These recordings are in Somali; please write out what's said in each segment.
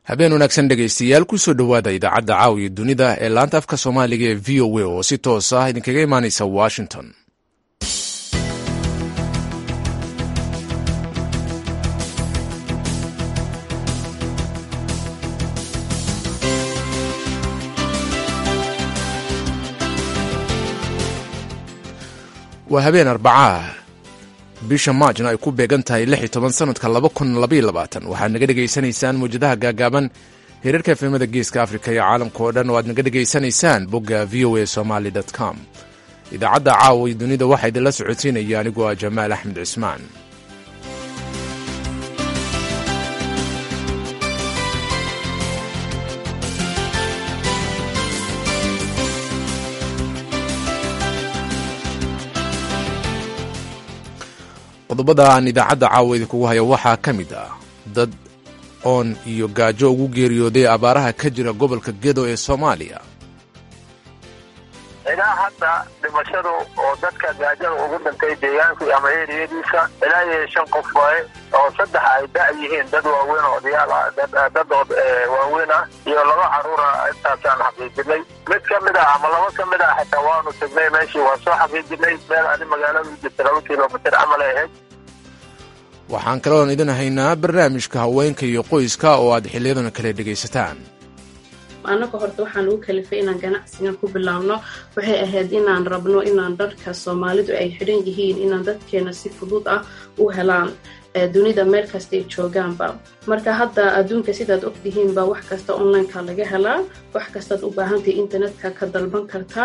habeen wanaagsan dhegaystayaal kusoo dhowaada idaacadda caawiya dunida ee laanta afka soomaaliga ee v o a oo si toos ah idinkaga imaanaysa washington waa habeen arbacaa bisha maajna ay ku beegan tahay lix iyo toban sanadka laba kun labaiyo labaatan waxaad naga dhegaysanaysaan mawjadaha gaagaaban hirarka efemada geeska afrika iyo caalamka oo dhan oo aad naga dhegaysanaysaan bogga v o a somaly com idaacadda caawa iyo dunida waxaa idinla socodsiinaya anigoo ah jamaal axmed cismaan qodobada aan idaacadda caawa idinkugu hayo waxaa ka mid ah dad oon iyo gaajo ugu geeriyooday abaaraha ka jira gobolka gedo ee soomaaliya ilaa hadda dhimashadu oo dadka gaajada ugu dhintay deegaanka ama eriyadiisa ilaa iyo shan qof waaye oo saddex ay da' yihiin dad waaweyn oo odayaal ah dad waaweyn ah iyo laba caruura intaasaan xaqiijinay mid ka mid ah ama laba ka mid ah xitaa waanu tegnay meeshii waa soo xaqiijinay meel adi magaalada u jirta laba kilomitir camal ay ahayd waxaan kaloon idin haynaa barnaamijka haweenka iyo qoyska oo aad xiliyadan kale dhegaysataan annaga horta waxaan ugu kalifay inaan ganacsigan ku bilaabno waxay ahayd inaan rabno inaan dharka soomaalidu ay xidhan yihiin inaan dadkeena si fudud ah u helaan dunida meel kasta ay joogaanba marka hadda adduunka sidaad ogtihiinba wax kasta onlineka laga helaa wax kastaad u baahantahay internetka ka dalban kartaa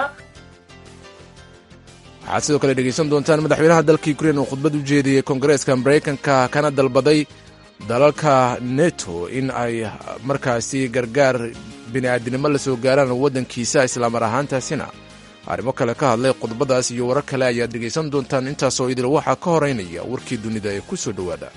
waxaad sidoo kale dhegaysan doontaan madaxweynaha dalka ukrein oo khudbad u jeediyey koongareeska maraykanka kana dalbaday dalalka neto in ay markaasi gargaar bini'aadinimo la soo gaaraan waddankiisa islaamar ahaantaasina arrimo kale ka hadlay qodobadaas iyo warar kale ayaad dhegaysan doontaan intaasoo idil waxaa ka horeynaya warkii dunida ee ku soo dhowaada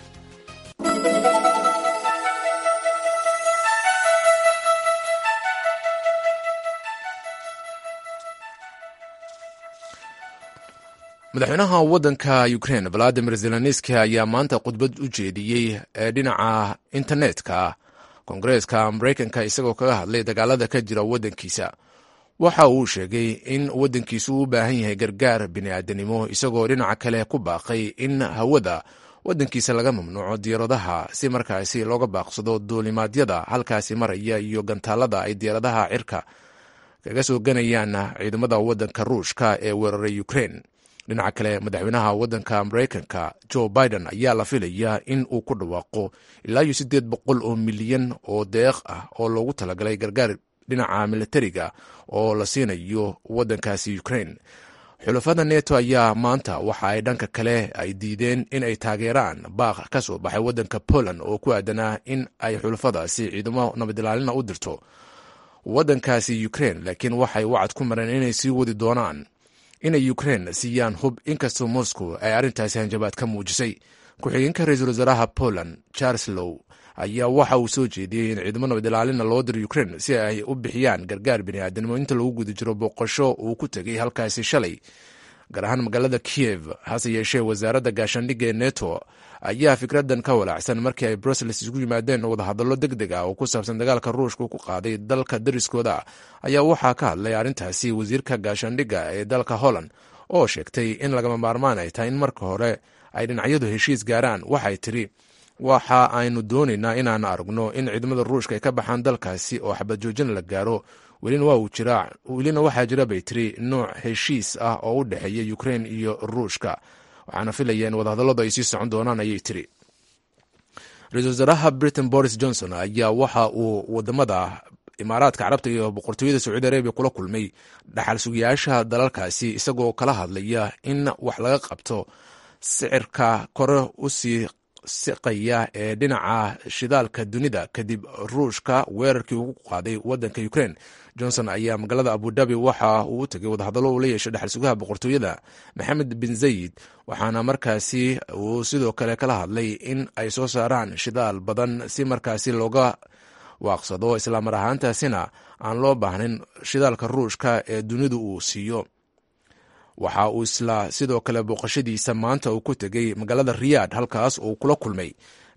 madaxweynaha waddanka ukrein valadimir zelenski ayaa maanta khudbad u jeediyey ee dhinaca internetka koongareeska maraykanka isagoo kaga hadlay dagaalada ka jira waddankiisa waxa uu sheegay in waddankiisu u baahan yahay gargaar bini'aadanimo isagoo dhinaca kale ku baaqay in hawada waddankiisa laga mamnuuco diyaaradaha si markaasi looga baaqsado duulimaadyada halkaasi maraya iyo gantaalada ay diyaaradaha cirka kaga soo ganayaan ciidamada waddanka ruushka ee weeraray ukrein dhinaca kale madaxweynaha waddanka maraykanka joe biden ayaa la filayaa in uu ku dhawaaqo ilaa iyo siddeed boqol oo milyan oo deeq ah oo loogu talagalay gargaar dhinaca militariga oo la siinayo waddankaasi ukrain xulafada neto ayaa maanta waxa ay dhanka kale ay diideen in ay taageeraan baaq ka soo baxay waddanka poland oo ku aadanaa in ay xulafadaasi ciidamo nabadilaalina u dirto waddankaasi ukrain laakiin waxay wacad ku mareen inay sii wadi doonaan inay ukrein siiyaan hub inkastoo moscow ay arrintaasi hanjabaad ka muujisay ku-xigeenka ra-iisul wasaaraha poland charlelow ayaa waxa uu soo jeediyey in ciidamo nabadilaalina loo diro ukrein si ay u bixiyaan gargaar bini'aadanimo inta lagu guda jiro booqasho uu ku tegay halkaasi shalay gaar ahaan magaalada kiyev hase yeeshee wasaaradda gaashaandhigga ee neto ayaa fikradan ka walaacsan markii ay brussels isugu yimaadeen wadahadallo deg deg ah oo ku saabsan dagaalka ruushka ku qaaday dalka dariskooda ayaa waxaa ka hadlay arrintaasi wasiirka gaashaandhigga ee dalka holland oo sheegtay in lagama maarmaan ay tahay in marka hore ay dhinacyadu heshiis gaaraan waxay tiri waxa aynu doonaynaa inaan aragno in ciidamada ruushka ay ka baxaan dalkaasi oo xabad joojin la gaaro welina waxaa jira bay tiri nooc heshiis ah oo u dhexeeya ukrein iyo ruushka waxaana filaya in wadahadalladu ay sii socon doonaan ayay tiri ra-iisul wasaaraha britain boris johnson ayaa waxa uu wadamada imaaraadka carabta iyo boqortooyada sacuudi arabiya kula kulmay dhaxal sugayaasha dalalkaasi isagoo kala hadlaya in wax laga qabto sicirka kore usii siqaya ee dhinaca shidaalka dunida kadib ruushka weerarkii ugu qaaday wadanka ukrain johnson ayaa magaalada abudabi waxa uu u tegay wadahadallo uu la yeeshay dhexal sugaha boqortooyada maxamed bin zayid waxaana markaasi uu sidoo kale kala hadlay in ay soo saaraan shidaal badan si markaasi looga waaqsado islaamar ahaantaasina aan loo baahnayn shidaalka ruushka ee dunidu uu siiyo waxa uu isla sidoo kale booqashadiisa maanta uu ku tegey magaalada riyaad halkaas uu kula kulmay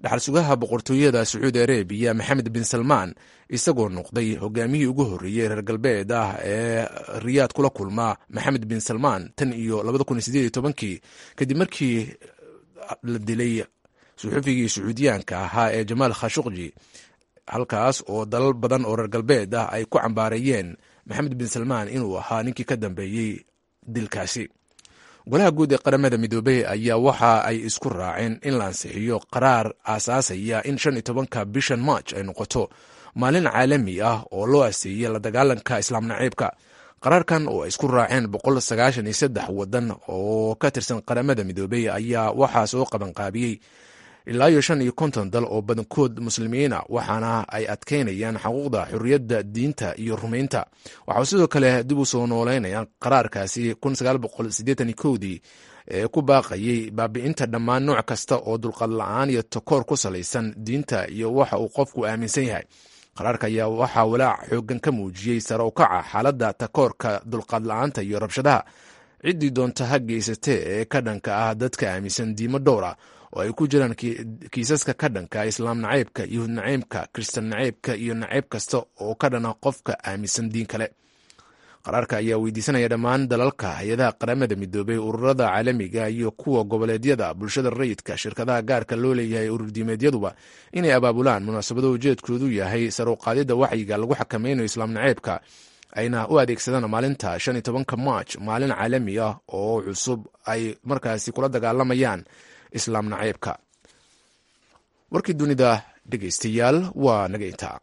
dhaxal sugaha boqortooyada sacuudi arabiya maxamed bin salmaan isagoo noqday hogaamiyihii ugu horreeyey reer galbeed ah ee riyaad kula kulma maxamed bin salmaan tan iyo kii kadib markii la dilay suxufigii sacuudiyaanka ahaa ee jamaal khashuqji halkaas oo dalal badan oo reer galbeed ah ay ku cambaareeyeen maxamed bin salmaan inuu ahaa ninkii ka dambeeyey dilkaasi golaha guud ee qaramada midoobey ayaa waxa ay isku raaceen in la ansixiyo qaraar aasaasaya in shan iyo tobanka bishan march ay noqoto maalin caalami ah oo loo aseeyey la dagaalanka islaam naciibka qaraarkan oo ay isku raaceen boqol sagaashan iyo saddex wadan oo ka tirsan qaramada midoobey ayaa waxaa soo qabanqaabiyey ilaa iyo shan iyo konton dal oo badankood muslimiina waxaana ay adkeynayaan xuquuqda xorriyadda diinta iyo rumaynta waxaa sidoo kale dib u soo nooleynayaan qaraarkaasi dii ee ku baaqayay baabi'inta dhammaan nooc kasta oo dulqad la-aan iyo takoor ku salaysan diinta iyo waxa uu qofku aaminsan yahay qaraarka ayaa waxaa walaac xoogan ka muujiyey sare u kaca xaaladda takoorka dulqaad la-aanta iyo rabshadaha ciddii doonta ha geysatee ee ka dhanka ah dadka aaminsan diimo dhowra oo ay ku jiraan kiisaska ka dhanka islaam nacaybka yuhud nacaybka kristan nacaybka iyo nacayb kasta oo ka dhana qofka aaminsan diin kale qaraarka ayaa weydiisanaya dhammaan dalalka hay-adaha qaramada midoobey ururada caalamiga iyo kuwa goboleedyada bulshada rayidka shirkadaha gaarka loo leeyahay ururdiimeedyaduba inay abaabulaan munaasabado ujeedkoodu yahay saruqaadida waxyiga lagu xakameynayo islaam nacaybka ayna u adeegsadaan maalinta shan iyo tobanka march maalin caalami ah oo cusub ay markaasi kula dagaalamayaan islaam nacaybka warkii dunida dhegeystayaal waa naga intaa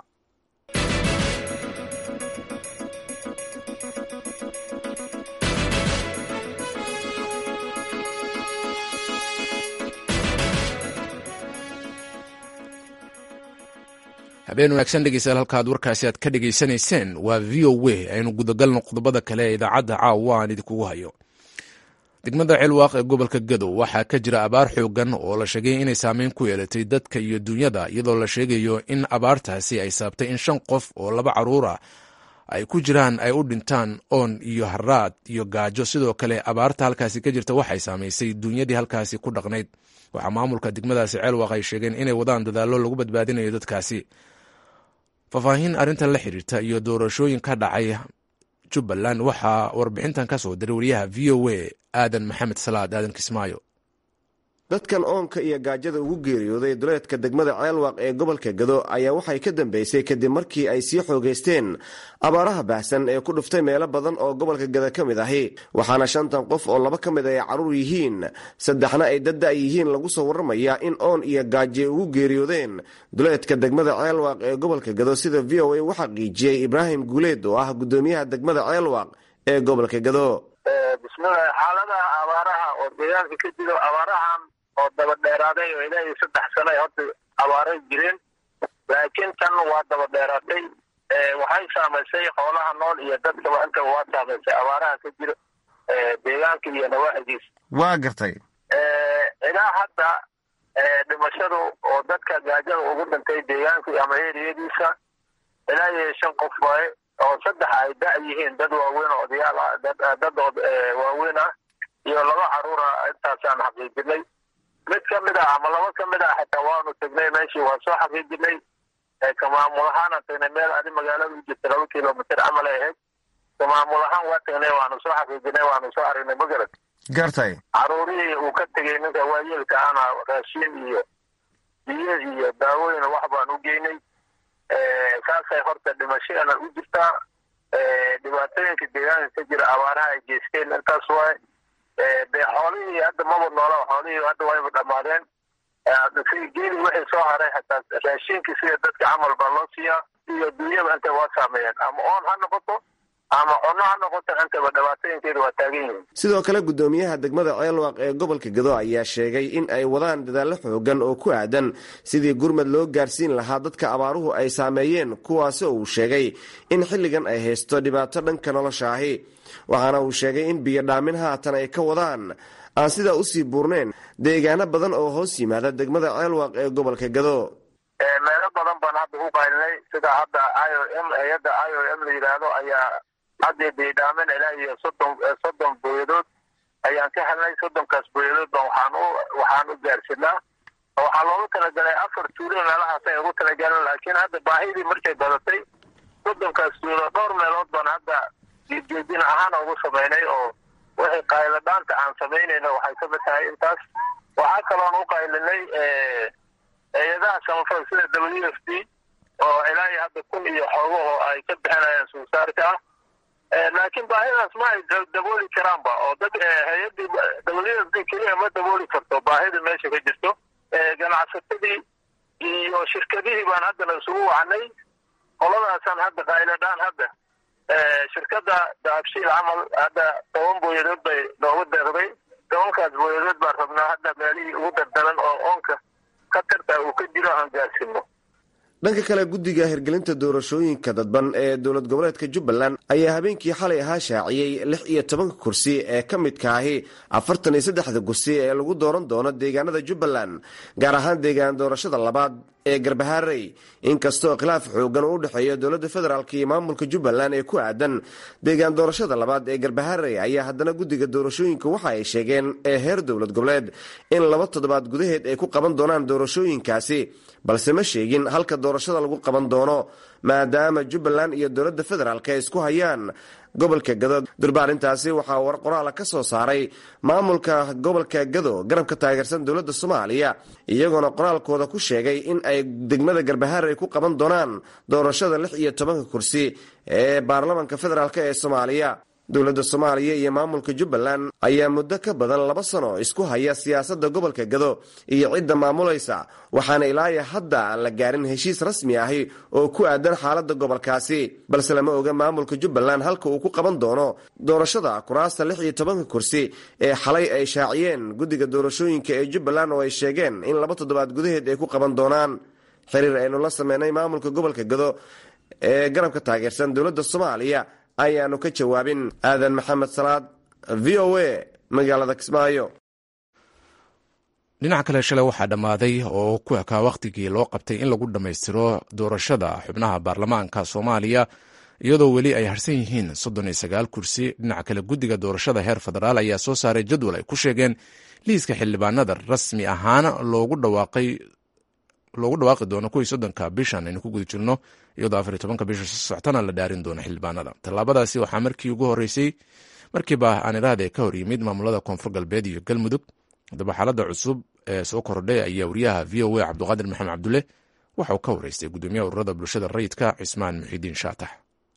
habeen wanaagsan dhegeystayaal halkaad warkaasi aad ka dhegeysanayseen waa v o w aynu gudagalno qodobada kale ee idaacadda caawa aan idinkugu hayo degmada cilwaaq ee gobolka gadow waxaa ka jira abaar xoogan oo la sheegay inay saameyn ku yeelatay dadka iyo dunyada iyadoo la sheegayo in abaartaasi ay saabtay in shan qof oo laba caruur ah ay ku jiraan ay u dhintaan oon iyo haraad iyo gaajo sidoo kale abaarta halkaasi ka jirta waxay saamaysay dunyadii halkaasi ku dhaqnayd waxaa maamulka degmadaasi ceelwaaq ay sheegeen inay wadaan dadaallo lagu badbaadinayo dadkaasi faahfaahin arrintan la xiriirta iyo doorashooyin ka dhacay jubbaland waxaa warbixintan ka soo diray wariyaha v o a aadan maxamed salaad aadan kismaayo dadkan oonka iyo gaajada ugu geeriyooday duleedka degmada ceelwaaq ee gobolka gado ayaa waxay ka dambeysay kadib markii ay sii xoogaysteen abaaraha baahsan ee ku dhuftay meelo badan oo gobolka gada ka mid ahi waxaana shantan qof oo laba ka mid ay carruur yihiin saddexna ay dadda' yihiin lagu soo warramayaa in oon iyo gaaje ugu geeriyoodeen duleedka degmada ceelwaaq ee gobolka gado sida v o a u xaqiijiyey ibraahim guuleed oo ah guddoomiyaha degmada ceelwaaq ee gobolka gado bismillahi xaaladaha abaaraha oo deegaanka ka jiro abaarahan oo daba dheeraaday oo ilaa iyo saddex sano ay horta abaaray jireen laakiin tan waa daba dheeraatay waxay saamaysay xoolaha nool iyo dadkaba intaba waa saamaysay abaaraha ka jiro deegaanka iyo nawaaxigiisa waa gartay ilaa hadda dhimashadu oo dadka gaajada ugu dhintay deegaanka ama eriyadiisa ilaa iyo shan qof waaye oo saddex ay da' yihiin dad waaweyn oo odayaal ah dad waaweyn ah iyo laba caruura intaasaan xaqiijinay mid ka mid ah ama laba ka mid ah xitaa waanu tegnay meeshii waa soo xaqiijinay kamaamul ahaanaan tagnay meel adi magaalada u jirta laba kilomitr camal ay ahayd kamaamul ahaan waa tagnay waanu soo xaqiijinay waanu soo aragnay magarad gartay caruurihii uu ka tegay ninka waayeelka ana raashiin iyo biyo iyo daawooyin wax baan u geynay saasay horta dhimashadana u jirtaa dhibaatooyinka deegaanka ka jira abaaraha ay geysteen intaas waay dee xoolihii hadda maba noola xoolihii hadda wayba dhammaadeen geeli wixii soo haray hataa raashinkii sida dadka camal baa loo siiyaa iyo dunyaba inta waa saameeyeen ama oon ha noqoto ama cunno ha noqoto intaba dhibaatooyinkeeda waa taagan yihiin sidoo kale guddoomiyaha degmada ceelwaaq ee gobolka gado ayaa sheegay in ay wadaan dadaallo xoogan oo ku aadan sidii gurmad loo gaarsiin lahaa dadka abaaruhu ay saameeyeen kuwaasi oo uu sheegay in xilligan ay haysto dhibaato dhanka nolosha ahi waxaana uu sheegay in biyo dhaamin haatan ay ka wadaan aan sidaa usii buurnayn deegaano badan oo hoos yimaada degmada ceelwaaq ee gobolka gado meelo badan baan hadda u qaylinay sida hadda i o m hay-adda i o m la yidhaahdo ayaa haddii biidhaamin ilaa iyo soddon soddon booyadood ayaan ka helnay soddonkaas booyadood baan waxaan u waxaan u gaarsinaa waxaa loogu talagalay afar tuulo meelahaas ay ugu talagaleen laakiin hadda baahidii markay badatay soddonkaas tuulo dhowr meelood baan hadda diidjeedin ahaan ugu samaynay oo wixii qayladhaanta aan samaynayno waxay ka mid tahay intaas waxaa kaloon u qaylinay hay-adaha samafal sida w f d oo ilaa iyo hadda kun iyo xoogo oo ay ka bixinayaan suusaarka ah laakiin baahidaas ma ay dabooli karaanba oo dad hay-adii w f d keliya ma dabooli karto baahida meesha ka jirto ganacsatadii iyo shirkadihii baan haddana isugu wacnay qoladaasaan hadda qayladhaan hadda shirkadda dahabshiil camal hadda toban booyadood bay noogu deeqday tobankaas booyadood baan rabnaa hadda meelihii ugu dardaran oo oonka khatarta uu ka jiro aan gaarsiino dhanka kale guddiga hirgelinta doorashooyinka dadban ee dowlad goboleedka jubbaland ayaa habeenkii xalay ahaa shaaciyey lix iyo tobanka kursi ee ka midka ahi afartan iyo saddexda kursi ee lagu dooran doono deegaanada jubbaland gaar ahaan deegaan doorashada labaad ee garbaharey inkastoo khilaaf xoogan uu u dhexeeyo dowladda federaalk iyo maamulka jubbaland ee ku aadan deegaan doorashada labaad ee garbaharey ayaa haddana guddiga doorashooyinka waxa ay sheegeen ee heer dowlad goboleed in laba toddobaad gudaheed ay ku qaban doonaan doorashooyinkaasi balse ma sheegin halka doorashada lagu qaban doono maadaama jubbaland iyo dowladda federaalk ay isku hayaan gobolka gado durba arrintaasi waxaa war qoraala ka soo saaray maamulka gobolka gado garabka taageersan dowladda soomaaliya iyagoona qoraalkooda ku sheegay in ay degmada garbaharey ku qaban doonaan doorashada lix iyo tobanka kursi ee baarlamanka federaalk ee soomaaliya dowladda soomaaliya iyo maamulka jubbaland ayaa muddo ka badan laba sano isku haya siyaasadda gobolka gado iyo cidda maamulaysa waxaana ilaaya hadda aan la gaarin heshiis rasmi ahi oo ku aadan xaaladda gobolkaasi balse lama oga maamulka jubbaland halka uu ku qaban doono doorashada kuraasta lix iyo tobanka kursi ee xalay ay shaaciyeen guddiga doorashooyinka ee jubbaland oo ay sheegeen in laba toddobaad gudaheed ay ku qaban doonaan xiriir aynu la sameynay maamulka gobolka gado ee garabka taageersan dowladda soomaaliya ayaanu ka jawaabin aadan maxamed salaad v o a magaalada kismaayo dhinaca kale shalay waxaa dhammaaday oo ku ekaa wakhtigii loo qabtay in lagu dhammaystiro doorashada xubnaha baarlamaanka soomaaliya iyadoo weli ay harsan yihiin soddon iyo sagaal kursi dhinaca kale guddiga doorashada heer federaal ayaa soo saaray jadwal ay ku sheegeen liiska xildhibaanada rasmi ahaan loogu dhawaaqay loogu dhawaaqi doono kuwii soddonka bishan aynu ku guda jirno iyadoo afar iyo tobanka bisha soo soctana la dhaarin doono xildhibaanada tallaabadaasi waxaa markii ugu horreysay markiiba aan iraahda ka hor yimid maamulada koonfur galbeed iyo galmudug haddaba xaaladda cusub ee soo kordhay ayaa wariyaha v o a cabdiqaadir maxamed cabdulle waxa uu ka wareystay guddoomiyaha ururada bulshada rayidka cismaan muxidiin shaatax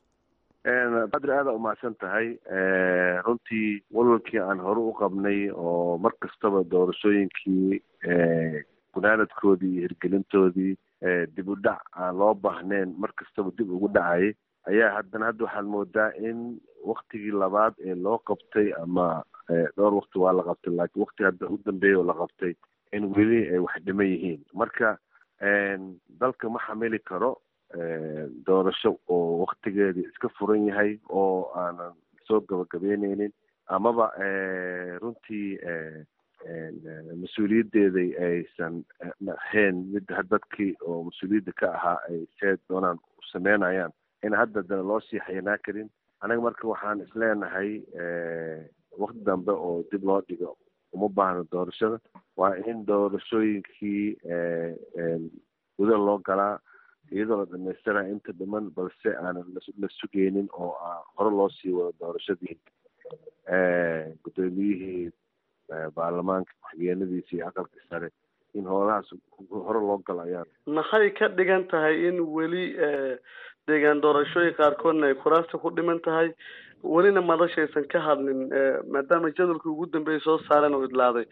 badri aada umahadsan tahay runtii walwalkii aan hore u qabnay oo mar kastaba doorashooyinkii gunaanadkoodii iyo hirgelintoodii dib u dhac aan loo baahnayn mar kastaba dib ugu dhacayay ayaa haddana hadda waxaad moodaa in waktigii labaad ee loo qabtay ama dhowr wakti waa la qabtay laakiin wakti hadda u dambeeya oo la qabtay in weli ay wax dhiman yihiin marka dalka ma xamili karo doorasho oo waktigeedii iska furan yahay oo aanan soo gabagabeyneynin amaba runtii mas-uuliyaddeeday aysan ahayn mid dadkii oo mas-uuliyadda ka ahaa ay see doonaan u sameynayaan in hadda dana loo sii xayanaa karin anaga marka waxaan isleenahay wakti dambe oo dib loo dhigo uma baahno doorashada waa in doorashooyinkii guda loo galaa iyadoo la dhamaystiraya inta dhiman balse aanan la sugeynin oo hore loo sii wado doorashadii guddoomiyihii baarlamaanka ku-xigeenadiisa iyo aqalka sare in howlahaas hore loo galo ayaan maxay ka dhigan tahay in weli deegaan doorashooyin qaarkoodna ay kuraasta ku dhiman tahay welina madashaysan ka hadlin maadaama jadwalkii ugu dambeeyay soo saareen oo idlaaday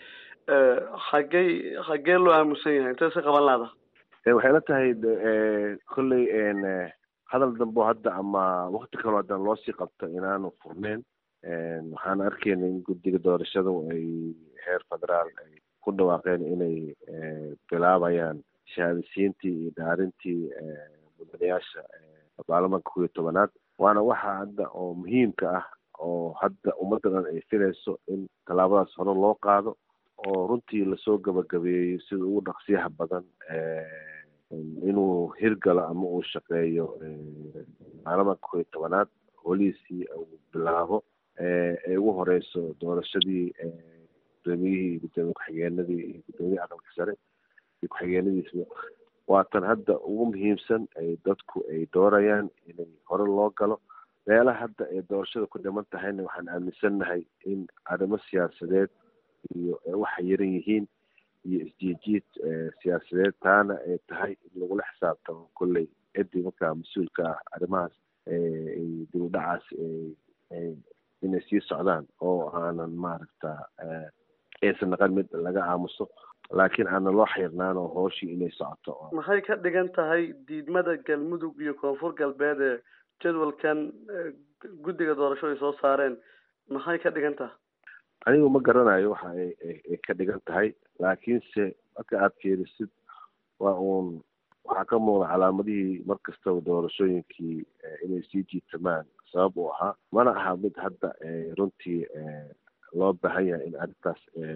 xagey xagee loo aamusan yahay intee si qaban laada waxay la tahay kolley hadal dambo hadda ama wakti kaloo haddana loosii qabto inaanu furneyn waxaan arkeyna in guddiga doorashada ay heer federaal ay ku dhawaaqeen inay bilaabayaan shahaadasiintii iyo dhaarintii mudanayaasha baarlamaanka kuw iyo tobanaad waana waxa hadda oo muhiimka ah oo hadda ummadda dhan ay filayso in tallaabadaas hore loo qaado oo runtii lasoo gabagabeeyo sida ugu dhaqsiyaha badan inuu hirgalo ama uu shaqeeyo baarlamaanka kow iyo tobanaad holiisii uu bilaabo ay ugu horeyso doorashadii guddoomiyihii gudoomiye ku-xigeenadii iyo guddoomiyihii aqalka sare iyo ku-xigeenadiisba waa tan hadda ugu muhiimsan ay dadku ay doorayaan inay hore loo galo meelaha hadda ay doorashada ku dhiman tahayna waxaan aaminsannahay in arrimo siyaasadeed iyo waxay yaran yihiin iyo isjiijiid siyaasadeed taana ay tahay in lagula xisaabtamo kolley ciddii markaa mas-uulka ah arrimahaas dib u dhacaas inay sii socdaan oo aanan maaragta aysan naqan mid laga aamuso laakiin aanan loo xirnaan oo hooshii inay socoto maxay ka dhigan tahay diidmada galmudug iyo koonfur galbeed ee jadwalkan guddiga doorasho ay soo saareen maxay ka dhigan tahay anigu ma garanayo waxa ay ka dhigan tahay laakiinse marka aada fiirisid waa uun waxaa ka muuqda calaamadihii mar kastaba doorashooyinkii inay sii jiitamaan sabab uu ahaa mana aha mid hadda runtii loo baahan yahay in arrintaas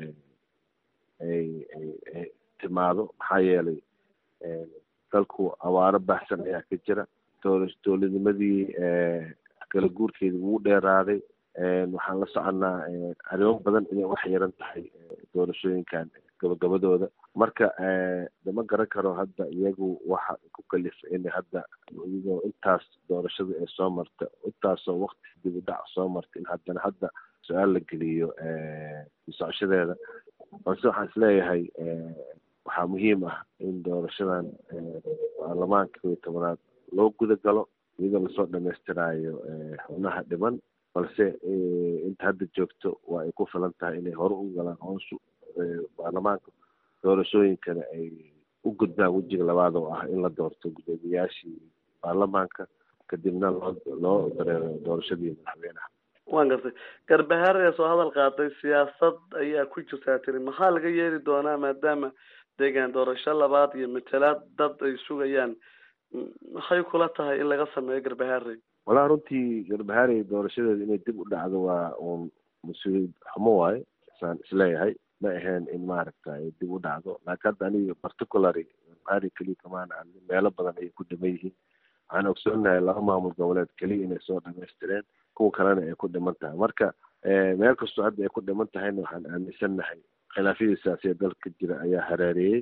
ay ay timaado maxaa yeelay dalku abaaro baahsan ayaa ka jira doora dowladnimadii kala guurkeedii ugu dheeraaday waxaan la soconaa arrimo badan inay wax yaran tahay doorashooyinkan gabagabadooda marka dama garan karo hadda iyagu waxa ku kalifa in hadda iyagoo intaas doorashada ee soo marta intaasoo wakti dib u dhac soo marta in haddana hadda su-aal la geliyo socoshadeeda balse waxaan isleeyahay waxaa muhiim ah in doorashadan baarlamaanka kow iyo tobanaad loo guda galo iyadoo lasoo dhamaystiraayo xubnaha dhiman balse inta hadda joogto waa ay ku filan tahay inay hore u galaan hooshu baarlamaanka doorashooyinkana ay u gudbaan wejiga labaad oo ah in la doorto guddoomiyaashii baarlamaanka kadibna loo loo dareero doorashadii madaxweynaha waan gartay garbahaar ee soo hadal qaaday siyaasad ayaa ku jirtaa tiri maxaa laga yeeli doonaa maadaama deegaan doorasho labaad iyo matalaad dad ay sugayaan maxay kula tahay in laga sameeyo garbahaarey walaa runtii garbahaarey doorashadeeda inay dib u dhacdo waa uun mas-uuliyad xumo waaye saan isleeyahay ma ahayn in maaragta ay dib u dhacdo laakiin hadda aniga particulary garbahaarey keliya kamaan aan meelo badan ayay ku dhiman yihiin waxaan ogsoonahay laba maamul goboleed keliya inay soo dhamaystireen kuwa kalena ay ku dhiman tahay marka meel kastoo hadda ay ku dhiman tahayna waxaan aaminsannahay khilaafyadii siyaasiya dalka jira ayaa hareereeyey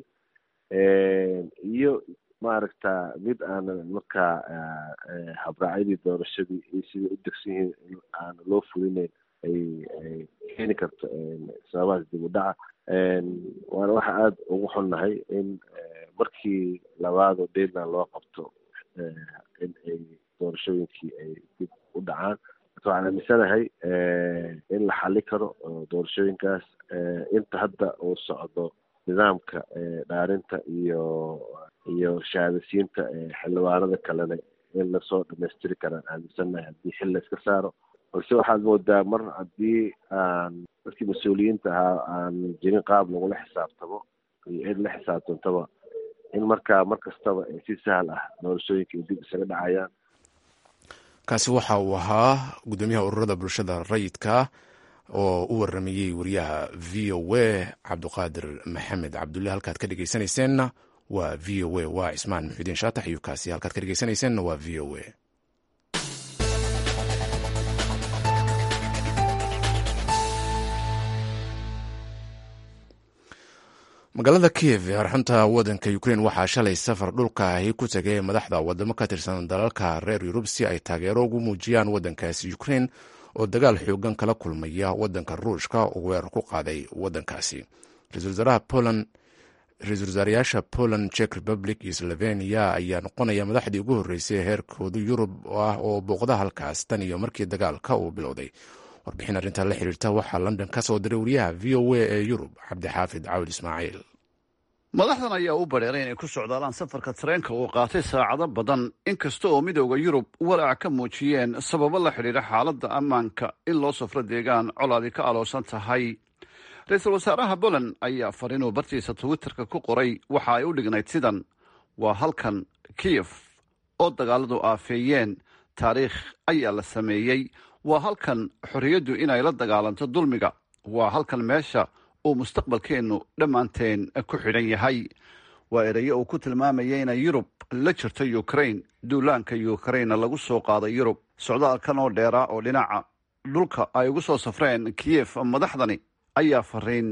iyo maaragta mid aanan markaa habraacyadii doorashadii iyo sidai u degsan yihiin in aan loo fulinayn ay ay keeni karto sababahaas dib u dhaca waana waxa aada ugu xunnahay in markii labaadoo deadland loo qabto in ay doorashooyinkii ay dib u dhacaan marka waxaan aaminsanahay in la xali karo doorashooyinkaas inta hadda uu socdo nidaamka dhaarinta iyo iyo shahaadasiinta xildhibaanada kalena in lasoo dhamaystiri karaan aaminsannahay haddii xil la iska saaro balse waxaad moodaa mar haddii aan dadkii mas-uuliyiinta ahaa aan jirin qaab lagula xisaabtamo iyo cid la xisaabtantaba in markaa mar kastaba si sahal ah doorashooyinka ay dib isaga dhacayaan kaasi waxa uu ahaa guddoomiyaha ururada bulshada rayidka oo u waramayey wariyaha v o a cabduqaadir maxamed cabdulle halkaad ka dhegeysanayseena waa v o a waa cismaan muxuudiin shaatax iyo kaasi halkaad ka dhegeysanayseena waa v o a magaalada kiev ee arxunta wadanka ukrein waxaa shalay safar dhulka ahi ku tegay madaxda wadamo ka tirsan dalalka reer yurub si ay taageero ugu muujiyaan wadankaasi ukrein oo dagaal xoogan kala kulmaya wadanka ruushka oo weerar ku qaaday wadankaasi ra-isul wasaaraha poland ra-isul wasaarayaasha poland czech republic iyo slovenia ayaa noqonaya madaxdii ugu horreysay heerkooda yurub ah oo booqda halkaas tan iyo markii dagaalka uu bilowday warbixin arrintaa la xiriirta waxaa london ka soo diray wariyaha v o a ee yurub cabdixaafid cawd ismaaciil madaxdan ayaa u badheeray inay ku socdaalaan safarka tareenka uu qaatay saacado badan inkasta oo midooda yurub walaac ka muujiyeen sababo la xidhiidha xaaladda ammaanka in loo safro deegaan colaadi ka aloosan tahay ra-iisul wasaaraha poland ayaa fariinuu bartiisa twitterka ku qoray waxa ay u dhignayd sidan waa halkan kiyef oo dagaaladu aafeeyeen taariikh ayaa la sameeyey waa halkan xorriyaddu inay la dagaalanto dulmiga waa halkan meesha uu mustaqbalkeennu dhammaanteen ku xidhan yahay waa erayo uu ku tilmaamayay inay yurub la jirto ukrain duulaanka ukrainna lagu soo qaaday yurub socdaalkan oo dheeraa oo dhinaca dhulka ay ugu soo safreen kiyef madaxdani ayaa fariin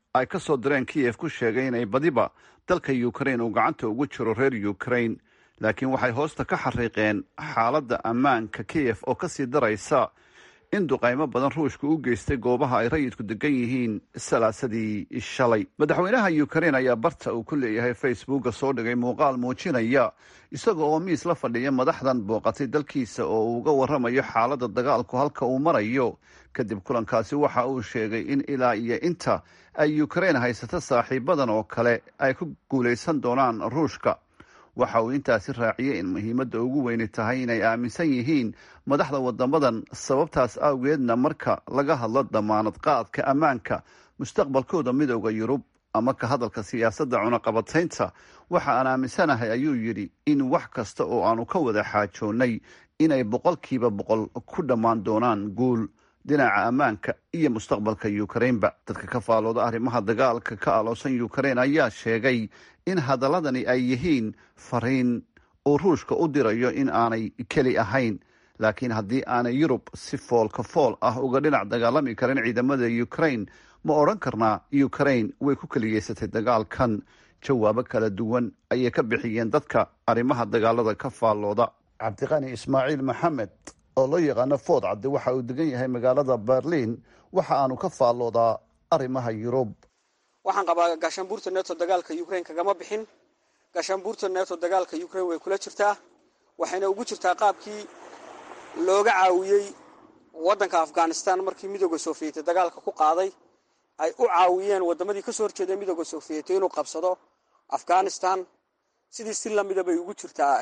ay ka soo direen kiyef ku sheegay inay badiba dalka ukrain uu gacanta ugu jiro reer ukrain laakiin waxay hoosta ka xariiqeen xaaladda ammaanka kiyef oo kasii daraysa in duqaymo badan ruushka u geystay goobaha ay rayidku degan yihiin salaasadii shalay madaxweynaha ukrain ayaa barta uu ku leeyahay facebooka soo dhigay muuqaal muujinaya isaga oo miis la fadhiya madaxdan booqatay dalkiisa oo uu uga waramayo xaaladda dagaalku halka uu marayo kadib kulankaasi waxa uu sheegay in ilaa iyo inta ay ukrain haysato saaxiibadan oo kale ay ku guulaysan doonaan ruushka waxa uu intaasi raaciyey in muhiimadda ugu weyni tahay inay aaminsan yihiin madaxda wadamadan sababtaas awgeedna marka laga hadlo damaanad qaadka ammaanka mustaqbalkooda midooda yurub ama ka hadalka siyaasadda cunaqabataynta waxa aan aaminsanahay ayuu yidhi in wax kasta oo aanu ka wada xaajoonnay inay boqolkiiba boqol ku dhammaan doonaan guul dhinaca ammaanka iyo mustaqbalka ukrainba dadka ka faalooda arrimaha dagaalka ka aloosan ukrain ayaa sheegay in hadaladani ay yihiin fariin uu ruushka u dirayo in aanay keli ahayn laakiin haddii aanay yurub si foolka fool ah uga dhinac dagaalami karin ciidamada ukrain ma odhan karnaa ukrain way ku keliyeysatay dagaalkan jawaabo kala duwan ayay ka bixiyeen dadka arrimaha dagaalada ka faallooda cabdiqani ismaaciil maxamed oo loo yaqaano food cadde waxa uu degan yahay magaalada berliin waxa aanu ka faalloodaa arrimaha yurub waxaan qabaa gaashaanbuurta neto dagaalka ukrain kagama bixin gaashaanbuurta neto dagaalka ukrain way kula jirtaa waxayna ugu jirtaa qaabkii looga caawiyey waddanka afghanistan markii midooda sofiyeeti dagaalka ku qaaday ay u caawiyeen wadamadii kasoo horjeeda midooda sofiyeeti inuu qabsado afghanistan sidii si lamida bay ugu jirtaa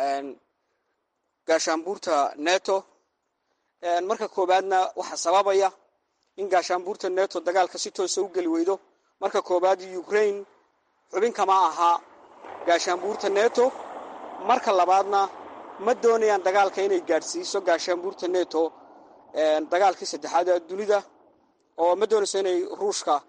gaashaanbuurta neto marka koobaadna waxaa sababaya in gaashaanbuurta neto dagaalka si toosa u geli weydo marka koobaad ukrain xubin kama ahaa gaashaanbuurta neto marka labaadna ma doonayaan dagaalka inay gaadhsiiso gaashaanbuurta neto dagaalkii saddexaad ee dunida oo ma doonayso inay ruushka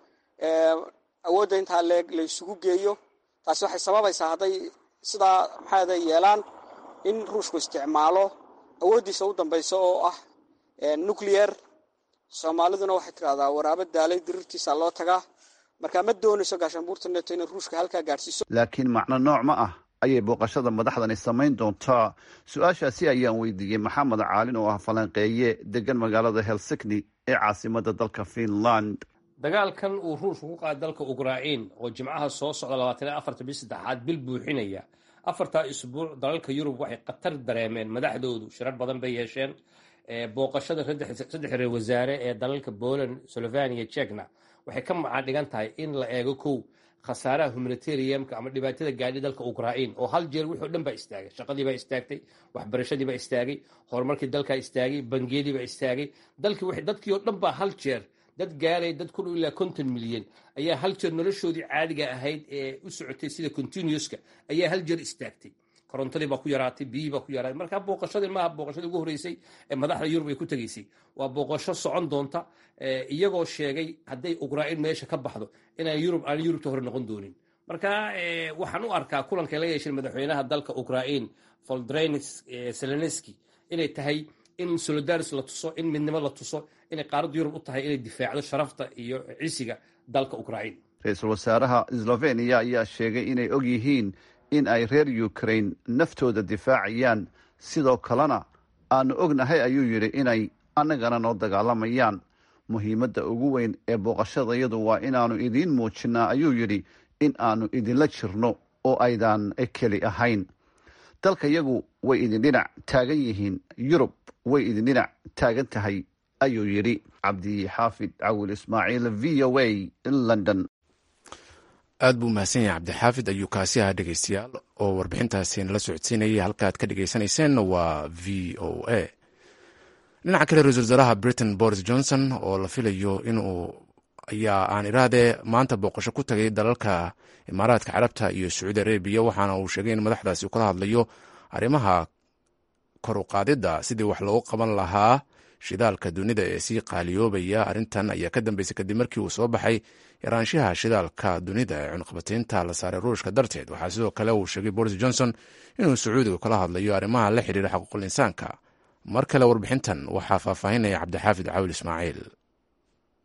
awoodda intaa leeg la isugu geeyo taasi waxay sababaysaa hadday sidaa maxaada yeelaan in ruushku isticmaalo awooddiisa u dambaysa oo ah nuclear soomaaliduna waxay tidhahdaa waraabo daalay dirirtiisa loo tagaa marka ma doonayso gaashaanbuurta neto inay ruushka halkaa gaadhsiiso laakiin macno nooc ma ah ayay booqashada madaxdani samayn doontaa su-aashaasi ayaan weydiiyey maxamed caalin oo ah falanqeeye degan magaalada helsikni ee caasimada dalka finland dagaalkan uu ruushku ku qaaday dalka ukrain oo jimcaha soo socda labaatan iyo afarta bil saddexaad bil buuxinaya afartaa isbuuc dalalka yurub waxay khatar dareemeen madaxdoodu shirar badan bay yeesheen booqashada saddex reer wasaare ee dalalka poland slovania jekna waxay ka macaan dhigan tahay in la eego kow khasaaraha humanitariumka ama dhibaatada gaadhi dalka ukrain oo hal jeer wixii o dhan baa istaagay shaqadii baa istaagtay waxbarashadii baa istaagay horumarkii dalkaa istaagay bangiyadii baa istaagay dalkii dadkii oo dhan baa hal jeer dad gaaray dad ku dhow ilaa konton milyan ayaa hal jeer noloshoodii caadiga ahayd ee u socotay sida continuuska ayaa hal jeer istaagtay korontadii baa ku yaraatay biyihii baa ku yaraatay marka booqashadii maaha booqashadii ugu horreysay ee madaxda yurub ay ku tegaysay waa booqasho socon doonta iyagoo sheegay hadday ukrain meesha ka baxdo inaan yurub aan yurubta hore noqon doonin marka waxaan u arkaa kulankay la yeesheen madaxweynaha dalka ukrain voldrenis zelenski inay tahay in solidaris la tuso in midnimo la tuso inay qaaradda yurub u tahay inay difaacdo sharafta iyo cisiga dalka ukrain ra-iisul wasaaraha sloveniya ayaa sheegay inay og yihiin in ay reer ukrain naftooda difaacayaan sidoo kalena aanu ognahay ayuu yidhi inay annagana noo dagaalamayaan muhiimadda ugu weyn ee booqashadayadu waa inaannu idiin muujinnaa ayuu yidhi in aannu idinla jirno oo aydaan keli ahayn dalka yagu way idin dhinac taagan yihiin yurub way idin dhinac taagan tahay ayuu yidhi cabdixaafid cawil ismaaciil v o a london aad buu mahadsan yahay cabdixaafid ayuu kaasi ahaa dhegeystayaal oo warbixintaasi nala socodsiinayay halkaaad ka dhegeysaneyseen waa v o a dhinaca kale ra-isul wasaaraha britain boris johnson oo la filayo inuu ayaa aan irahdee maanta booqasho ku tagay dalalka imaaraadka carabta iyo sacuudi arabiya waxaana uu sheegay in madaxdaasi uu kala hadlayo arrimaha kor u qaadidda sidii wax loogu qaban lahaa shidaalka dunida ee sii qaaliyoobaya arrintan ayaa ka dambeysay kadib markii uu soo baxay yaraanshaha shidaalka dunida ee cunqabataynta la saaray ruushka darteed waxaa sidoo kale uu sheegay boris johnson inuu sacuudiga kala hadlayo arrimaha la xidhiira xuquuqul insaanka mar kale warbixintan waxaa faahfaahinaya cabdixaafid cawil ismaaciil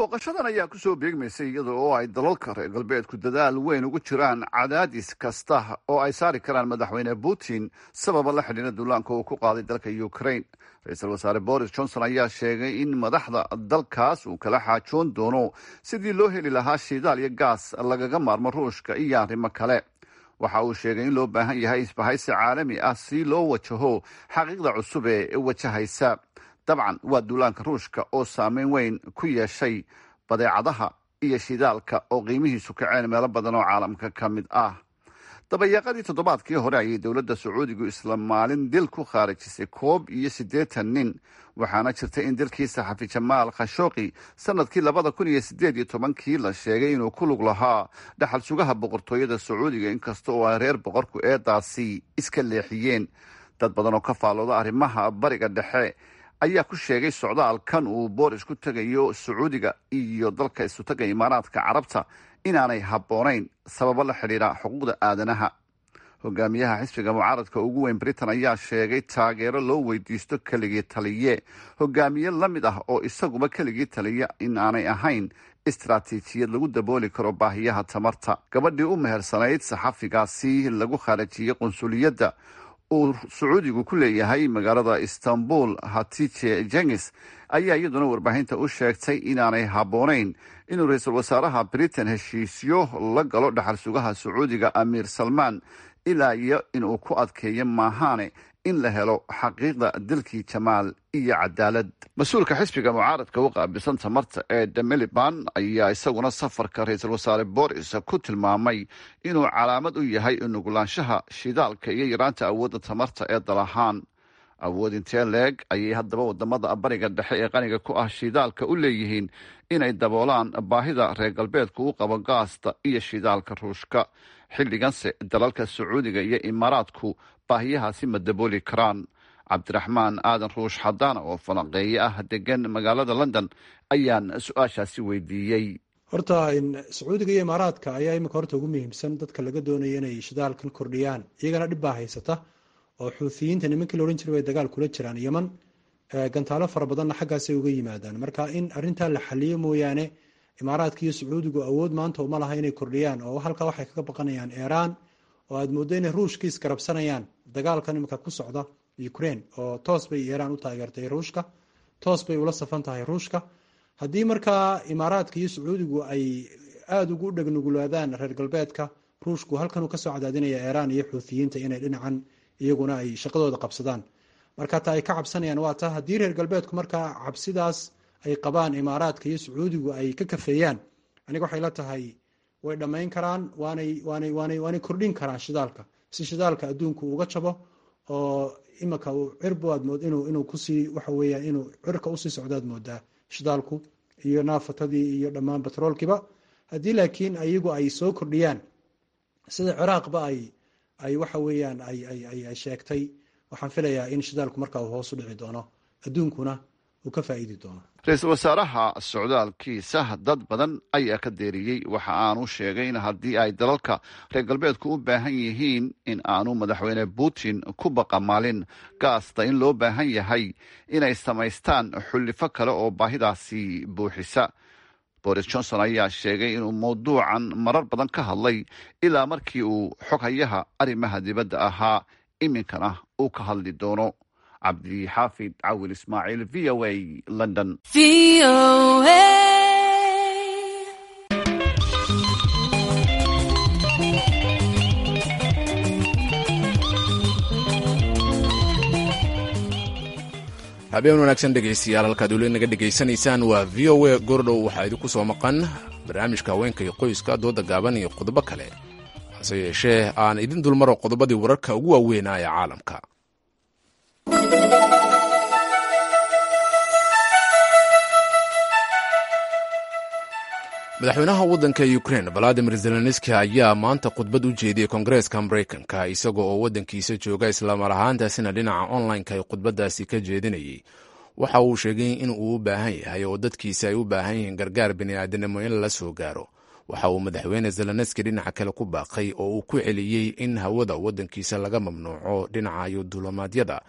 booqashadan ayaa kusoo beegmaysay iyada oo ay dalalka reer galbeedku dadaal weyn ugu jiraan cadaadis kasta oo ay saari karaan madaxweyne putin sababa la xidhiira duulaanka uu ku qaaday dalka ukraine ra-iisul wasaare boris johnson ayaa sheegay in madaxda dalkaas uu kala xaajoon doono sidii loo heli lahaa shidaal iyo gaas lagaga maarmo ruushka iyo arrimo kale waxa uu sheegay in loo baahan yahay isbahaysi caalami ah si loo wajaho xaqiiqda cusub ee wajahaysa dabcan waa duulaanka ruushka oo saameyn weyn ku yeeshay badeecadaha iyo shidaalka oo qiimihiisu kaceen meelo badan oo caalamka ka mid ah dabayaaqadii toddobaadkii hore ayay dowladda sacuudigu isla maalin dil ku khaarijisay koob iyo siddeetan nin waxaana jirtay in dilkii saxafi jamaal khashooqi sanadkii labada kun iyo siddeed iyo tobankii la sheegay inuu ku lug lahaa dhaxal sugaha boqortooyada sacuudiga inkasta oo ay reer boqorku eedaasi iska leexiyeen dad badan oo ka faalooda arrimaha bariga dhexe ayaa ku sheegay socdaalkan uu booris ku tegayo sacuudiga iyo dalka isutaga imaaraadka carabta inaanay habboonayn sababo la xidhiira xuquuqda aadanaha hogaamiyaha xisbiga mucaaradka ugu weyn britain ayaa sheegay taageero loo weydiisto keligii taliye hogaamiye la mid ah oo isaguba keligii taliya in aanay ahayn istaraatiijiyad lagu dabooli karo baahiyaha tamarta gabadhii u mehersanayd saxafigaasi lagu khaarajiyey qunsuliyadda uu sacuudigu ku leeyahay magaalada istanbul hatice jengis ayaa iyaduna warbaahinta u sheegtay inaanay habboonayn inuu ra-iisul wasaaraha britain heshiisyo la galo dhaxal sugaha sacuudiga amiir salmaan ilaa iyo inuu ku adkeeyo maahaane in la helo xaqiiqda dilkii jamaal iyo cadaalad mas-uulka xisbiga mucaaradka u qaabilsan tamarta ee demiliban ayaa isaguna safarka ra-iisul wasaare boris ku tilmaamay inuu calaamad u yahay nugulaanshaha shidaalka iyo yaraanta awoodda tamarta ee dal ahaan awood intee leeg ayay haddaba wadamada bariga dhexe ee qaniga ku ah shidaalka u leeyihiin inay daboolaan baahida reer galbeedku u qabo gaasta iyo shidaalka ruushka xilliganse dalalka sacuudiga iyo imaaraadku baahiyahaasi ma dabooli karaan cabdiraxmaan aadan ruush xadaana oo falanqeeye ah degan magaalada london ayaan su-aashaasi weydiiyey horta sacuudiga iyo imaaraadka ayaa imika horta ugu muhiimsan dadka laga doonaya inay shidaalkan kordhiyaan iyagana dhib baa haysata oo xuuthiyiinta nimankii la odhan jiray way dagaal kula jiraan yeman gantaalo fara badanna xaggaasay uga yimaadaan marka in arrintaa la xaliyo mooyaane imaaraadka iyo sacuudigu awood maanta uma laha inay kordhiyaan oo halkaa waxay kaga baqanayaan iiraan oo aad mooddo inay ruushka iskarabsanayaan dagaalkan imika ku socda ukraine oo toos bay iiraan u taageertay ruushka toos bay ula safan tahay ruushka haddii markaa imaaraadka iyo sacuudigu ay aada ugu dhegnugulaadaan reer galbeedka ruushku halkanuu kasoo cadaadinaya iiraan iyo xuuthiyiinta inay dhinacan iyaguna ay shaqadooda qabsadaan marka taa ay ka cabsanayaan waa taa haddii reer galbeedku markaa cabsidaas ay qabaan imaaraadka iyo sacuudigu ay ka kafeeyaan aniga waxay la tahay way dhammayn karaan waanay waanay waanay waanay kordhin karaan shidaalka si shidaalka adduunku uga jabo oo imika uu cirbu aad mood inuu inuu kusii waxa weeyaan inuu cirka usii socdaad moodaa shidaalku iyo naafatadii iyo dhammaan batroolkiiba haddii laakiin iyagu ay soo kordhiyaan sida ciraaqba ay ay waxa weeyaan ay ay ay ay sheegtay waxaan filayaa in shidaalku markaa uu hoos u dhici doono adduunkuna uu ka faa'iidi doono ra-iisul wasaaraha socdaalkiisa dad badan ayaa ka deeriyey waxa aanu sheegay in haddii ay dalalka reer galbeedku u baahan yihiin in aanu madaxweyne putin ku baqamaalin gaasta in loo baahan yahay inay samaystaan xullifo kale oo baahidaasi buuxisa boris johnson ayaa sheegay inuu mawduucan marar badan ka hadlay ilaa markii uu xoghayaha arrimaha dibadda ahaa iminkana uu ka hadli doono cabdixaafid cawil ismaaciil v o a london habeen wanaagsan dhegaystayaal halkaad weli naga dhegaysanaysaan waa v o a gordhow waxaa idinku soo maqan barnaamijka haweenka iyo qoyska dooda gaaban iyo qodobo kale hase yeeshee aan idin dulmaro qodobadii wararka ugu waaweynaa ee caalamka madaxweynaha waddanka ukrain valadimir zelenski ayaa maanta khudbad u jeediyey kongareeska maraykanka isagoo oo waddankiisa jooga islamar ahaantaasina dhinaca online-ka ay khudbaddaasi ka jeedinayay waxa uu sheegay in uu u baahan yahay oo dadkiisa ay u baahan yihiin gargaar bini'aadanimo in lala soo gaaro waxa uu madaxweyne zelenski dhinaca kale ku baaqay oo uu ku celiyey in hawada waddankiisa laga mamnuuco dhinacayo duulamaadyada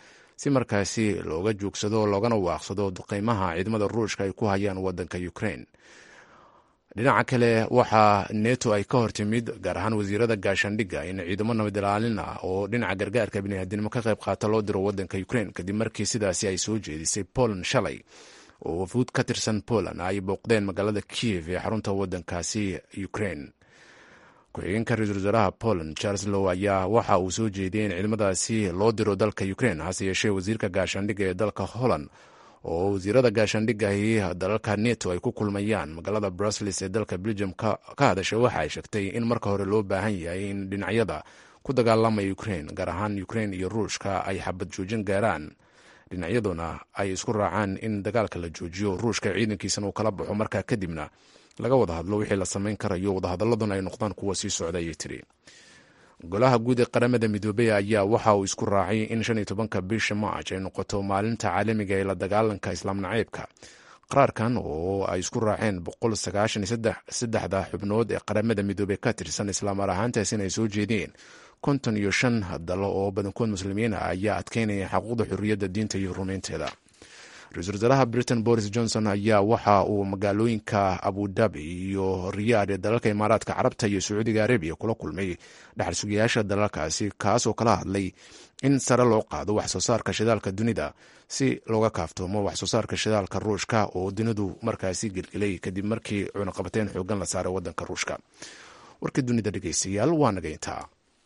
si markaasi looga joogsado loogana waaqsado duqeymaha ciidamada ruushka ay ku hayaan wadanka ukraine dhinaca kale waxaa neto ay ka hortimid gaar ahaan wasiirada gaashaandhigga in ciidamo nabad ilaalin ah oo dhinaca gargaarka biniaadinimo ka qayb qaata loo diro wadanka ukraine kadib markii sidaasi ay soo jeedisay poland shalay oo wafuud ka tirsan poland ay booqdeen magaalada kiev ee xarunta wadankaasi ukraine ku-xigeenka ra-iisul wasaaraha poland charles low ayaa waxa uu soo jeediyey in ciidamadaasi loo diro dalka ukraine hase yeeshee wasiirka gaashaandhigga ee dalka holland oo wasiirada gaashaandhiggahi dalalka neto ay ku kulmayaan magaalada brussels ee dalka belgium ka hadashay waxa ay sheegtay in marka hore loo baahan yahay in dhinacyada ku dagaalamaya ukraine gaar ahaan ukraine iyo ruushka ay xabad joojin gaaraan dhinacyaduna ay isku raacaan in dagaalka la joojiyo ruushka ciidankiisana uu kala baxo markaa kadibna laga wada hadlo wixii la samayn karayo wadahadaladuna ay noqdaan kuwa sii socda ayay tiri golaha guud ee qaramada midoobey ayaa waxa uu isku raacay in shan iyo tobanka bisha march ay noqoto maalinta caalamiga ee la dagaalanka islaam naceybka qaraarkan oo ay isku raaceen boqol sagaashan iyo saddexda xubnood ee qaramada midoobey ka tirsan islaamar ahaantaas in ay soo jeediyeen konton iyo shan dalo oo badankood muslimiin ah ayaa adkeynaya xaquuqda xorriyadda diinta iyo rumaynteeda ra-iisul wasaaraha britain boris johnson ayaa waxa uu magaalooyinka abudabi iyo riyaad ee dalalka imaaraadka carabta iyo sacuudiga arabiya kula kulmay dhaxal sugayaasha dalalkaasi kaasoo kala hadlay in sare loo qaado wax soo saarka shidaalka dunida si looga kaaftoomo wax soo saarka shidaalka ruushka oo dunidu markaasi gelgelay kadib markii cunaqabateyn xoogan la saaray wadanka ruushka warka dunida dhegeystayaal waa naga intaa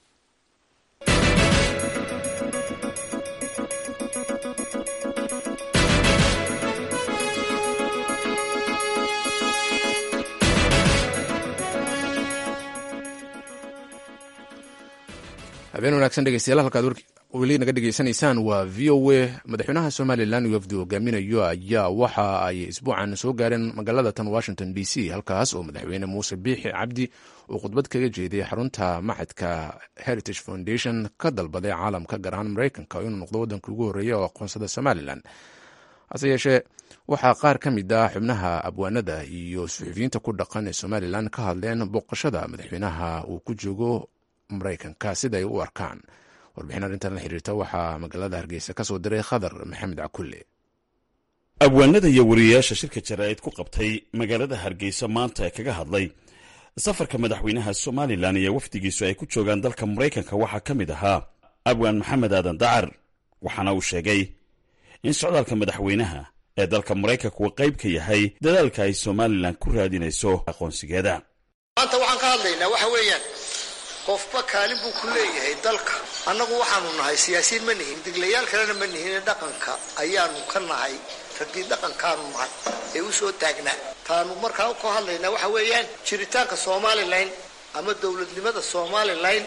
habeen wanaagsan dhegeystayaal halkaad weli naga dhegeysanaysaan waa v o a madaxweynaha somalilan uu afdi hogaaminayo ayaa waxa ay isbuucan soo gaareen magaalada tan washington d c halkaas oo madaxweyne muuse biixi cabdi uu khudbad kaga jeeday xarunta maxadka heritage foundation ka dalbaday caalamka gaar ahaan mareykanka inuu noqdo waddanka ugu horreeya oo aqoonsada somalilan hase yeeshee waxaa qaar ka mid ah xubnaha abwaanada iyo suxufiyiinta ku dhaqan ee somalilan ka hadleen booqashada madaxweynaha uu ku joogo mareykanka sida ay u arkaan warbixin arrintan la xiriirta waxaa magaalada hargeysa ka soo diray khadar maxamed cakulle abwaanada iyo wariyayaasha shirka jaraa'id ku qabtay magaalada hargeysa maanta ee kaga hadlay safarka madaxweynaha somalilan iyo wafdigiisu ay ku joogaan dalka maraykanka waxaa ka mid ahaa abwaan maxamed aadan dacar waxaana uu sheegay in socdaalka madaxweynaha ee dalka maraykanka uu qayb ka yahay dadaalka ay somalilan ku raadinayso aqoonsigeeda maanta waxaan ka hadlaynaa waxa weeyaan qofba kaalin buu ku leeyahay dalka annagu waxaanu nahay siyaasiyiin ma nihin diglayaal kalena ma nihin dhaqanka ayaanu ka nahay raggii dhaqankaanu nahay ee u soo taagnaa taanu markaa ka hadlaynaa waxa weeyaan jiritaanka somalilan ama dowladnimada somalilan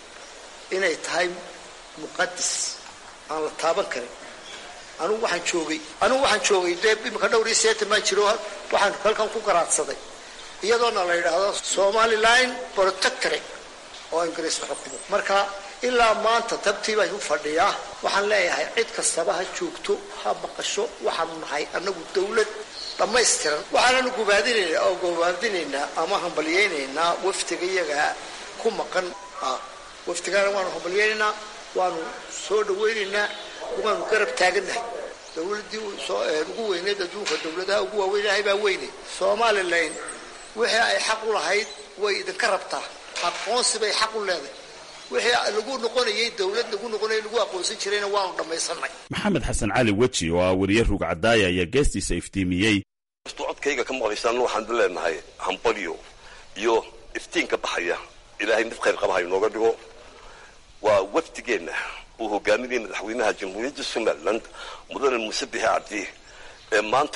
inay tahay muqadis aan la taaban karin anugu waxaan joogay anugu waxaan joogay dee imika dhowr iyo seetan baan jiro waxaan halkan ku garaadsaday iyadoona la yidhaahdo somalilan protectorate oo ingiriis xukumo marka ilaa maanta tabtii baan u fadhiyaa waxaan leeyahay cid kastaba ha joogto ha maqasho waxaanu nahay annagu dawlad dhammaystiran waxaananu gubaadinayna oo gubaadinaynaa ama hambalyaynaynaa waftiga iyaga ku maqan waftigaana waanu hambalyaynaynaa waanu soo dhawaynaynaa waanu garab taagannahay dawladdii ugu weyneed adduunka dawladaha ugu waaweynahay baa weyne somalilan wixii ay xaq u lahayd way idinka rabtaa aqoonsi bay xaq u leedahay wixii lagu noqonayay dawlad lagu noqonayay lagu aqoonsan jirayna waanu dhammaysanay maxamed xasan cali weji oo ah wariye rug cadaaya ayaa geestiisa iftiimiyey kastuu codkayga ka maqlaysaan waxaanu leenahay hambalyo iyo iftiinka baxaya ilaahay mid khayr qaba ha inooga dhigo waa wafdigeenna uu hogaaminaya madaxweynaha jamhuuriyadda somaliland mudane muuse bixi cabdi ee maanta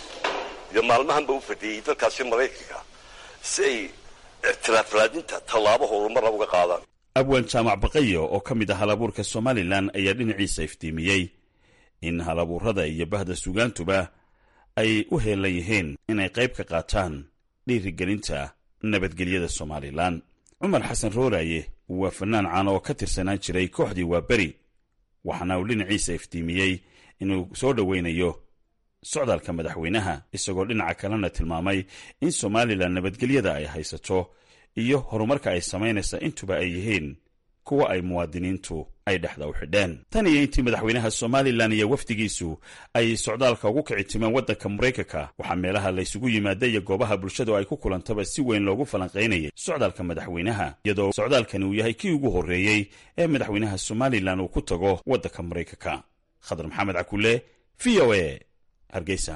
iyo maalmahanba u fadhiyey dalkaasi maraykanka si ay ictiraaf raadinta tallaabo horumara uga qaadaan abwaan jaamac baqayo oo ka mid ah halabuurka somalilan ayaa dhinaciisa iftiimiyey in halabuurada iyo bahda sugaantuba ay u heelan yihiin inay qayb ka qaataan dhiirigelinta nabadgelyada somalilan cumar xasan rooraaye waa fanaan caan oo ka tirsanaan jiray kooxdii waa beri waxaana uu dhinaciisa iftiimiyey inuu soo dhoweynayo socdaalka madaxweynaha isagoo dhinaca kalena tilmaamay in somalilan nabadgelyada ay haysato iyo horumarka ay samaynaysa intuba ay yihiin kuwa ay muwaadiniintu ay dhexda u xidheen tan iyo intii madaxweynaha somalilan iyo wafdigiisu ay socdaalka ugu kici timeen waddanka maraykanka waxaa meelaha laysugu yimaada iyo goobaha bulshadu ay ku kulantaba si weyn loogu falanqaynayay socdaalka madaxweynaha iyadoo socdaalkani uu yahay kii ugu horreeyey ee madaxweynaha somalilan uu ku tago waddanka maraykanka khadar maxamed cakule v o a hargeysa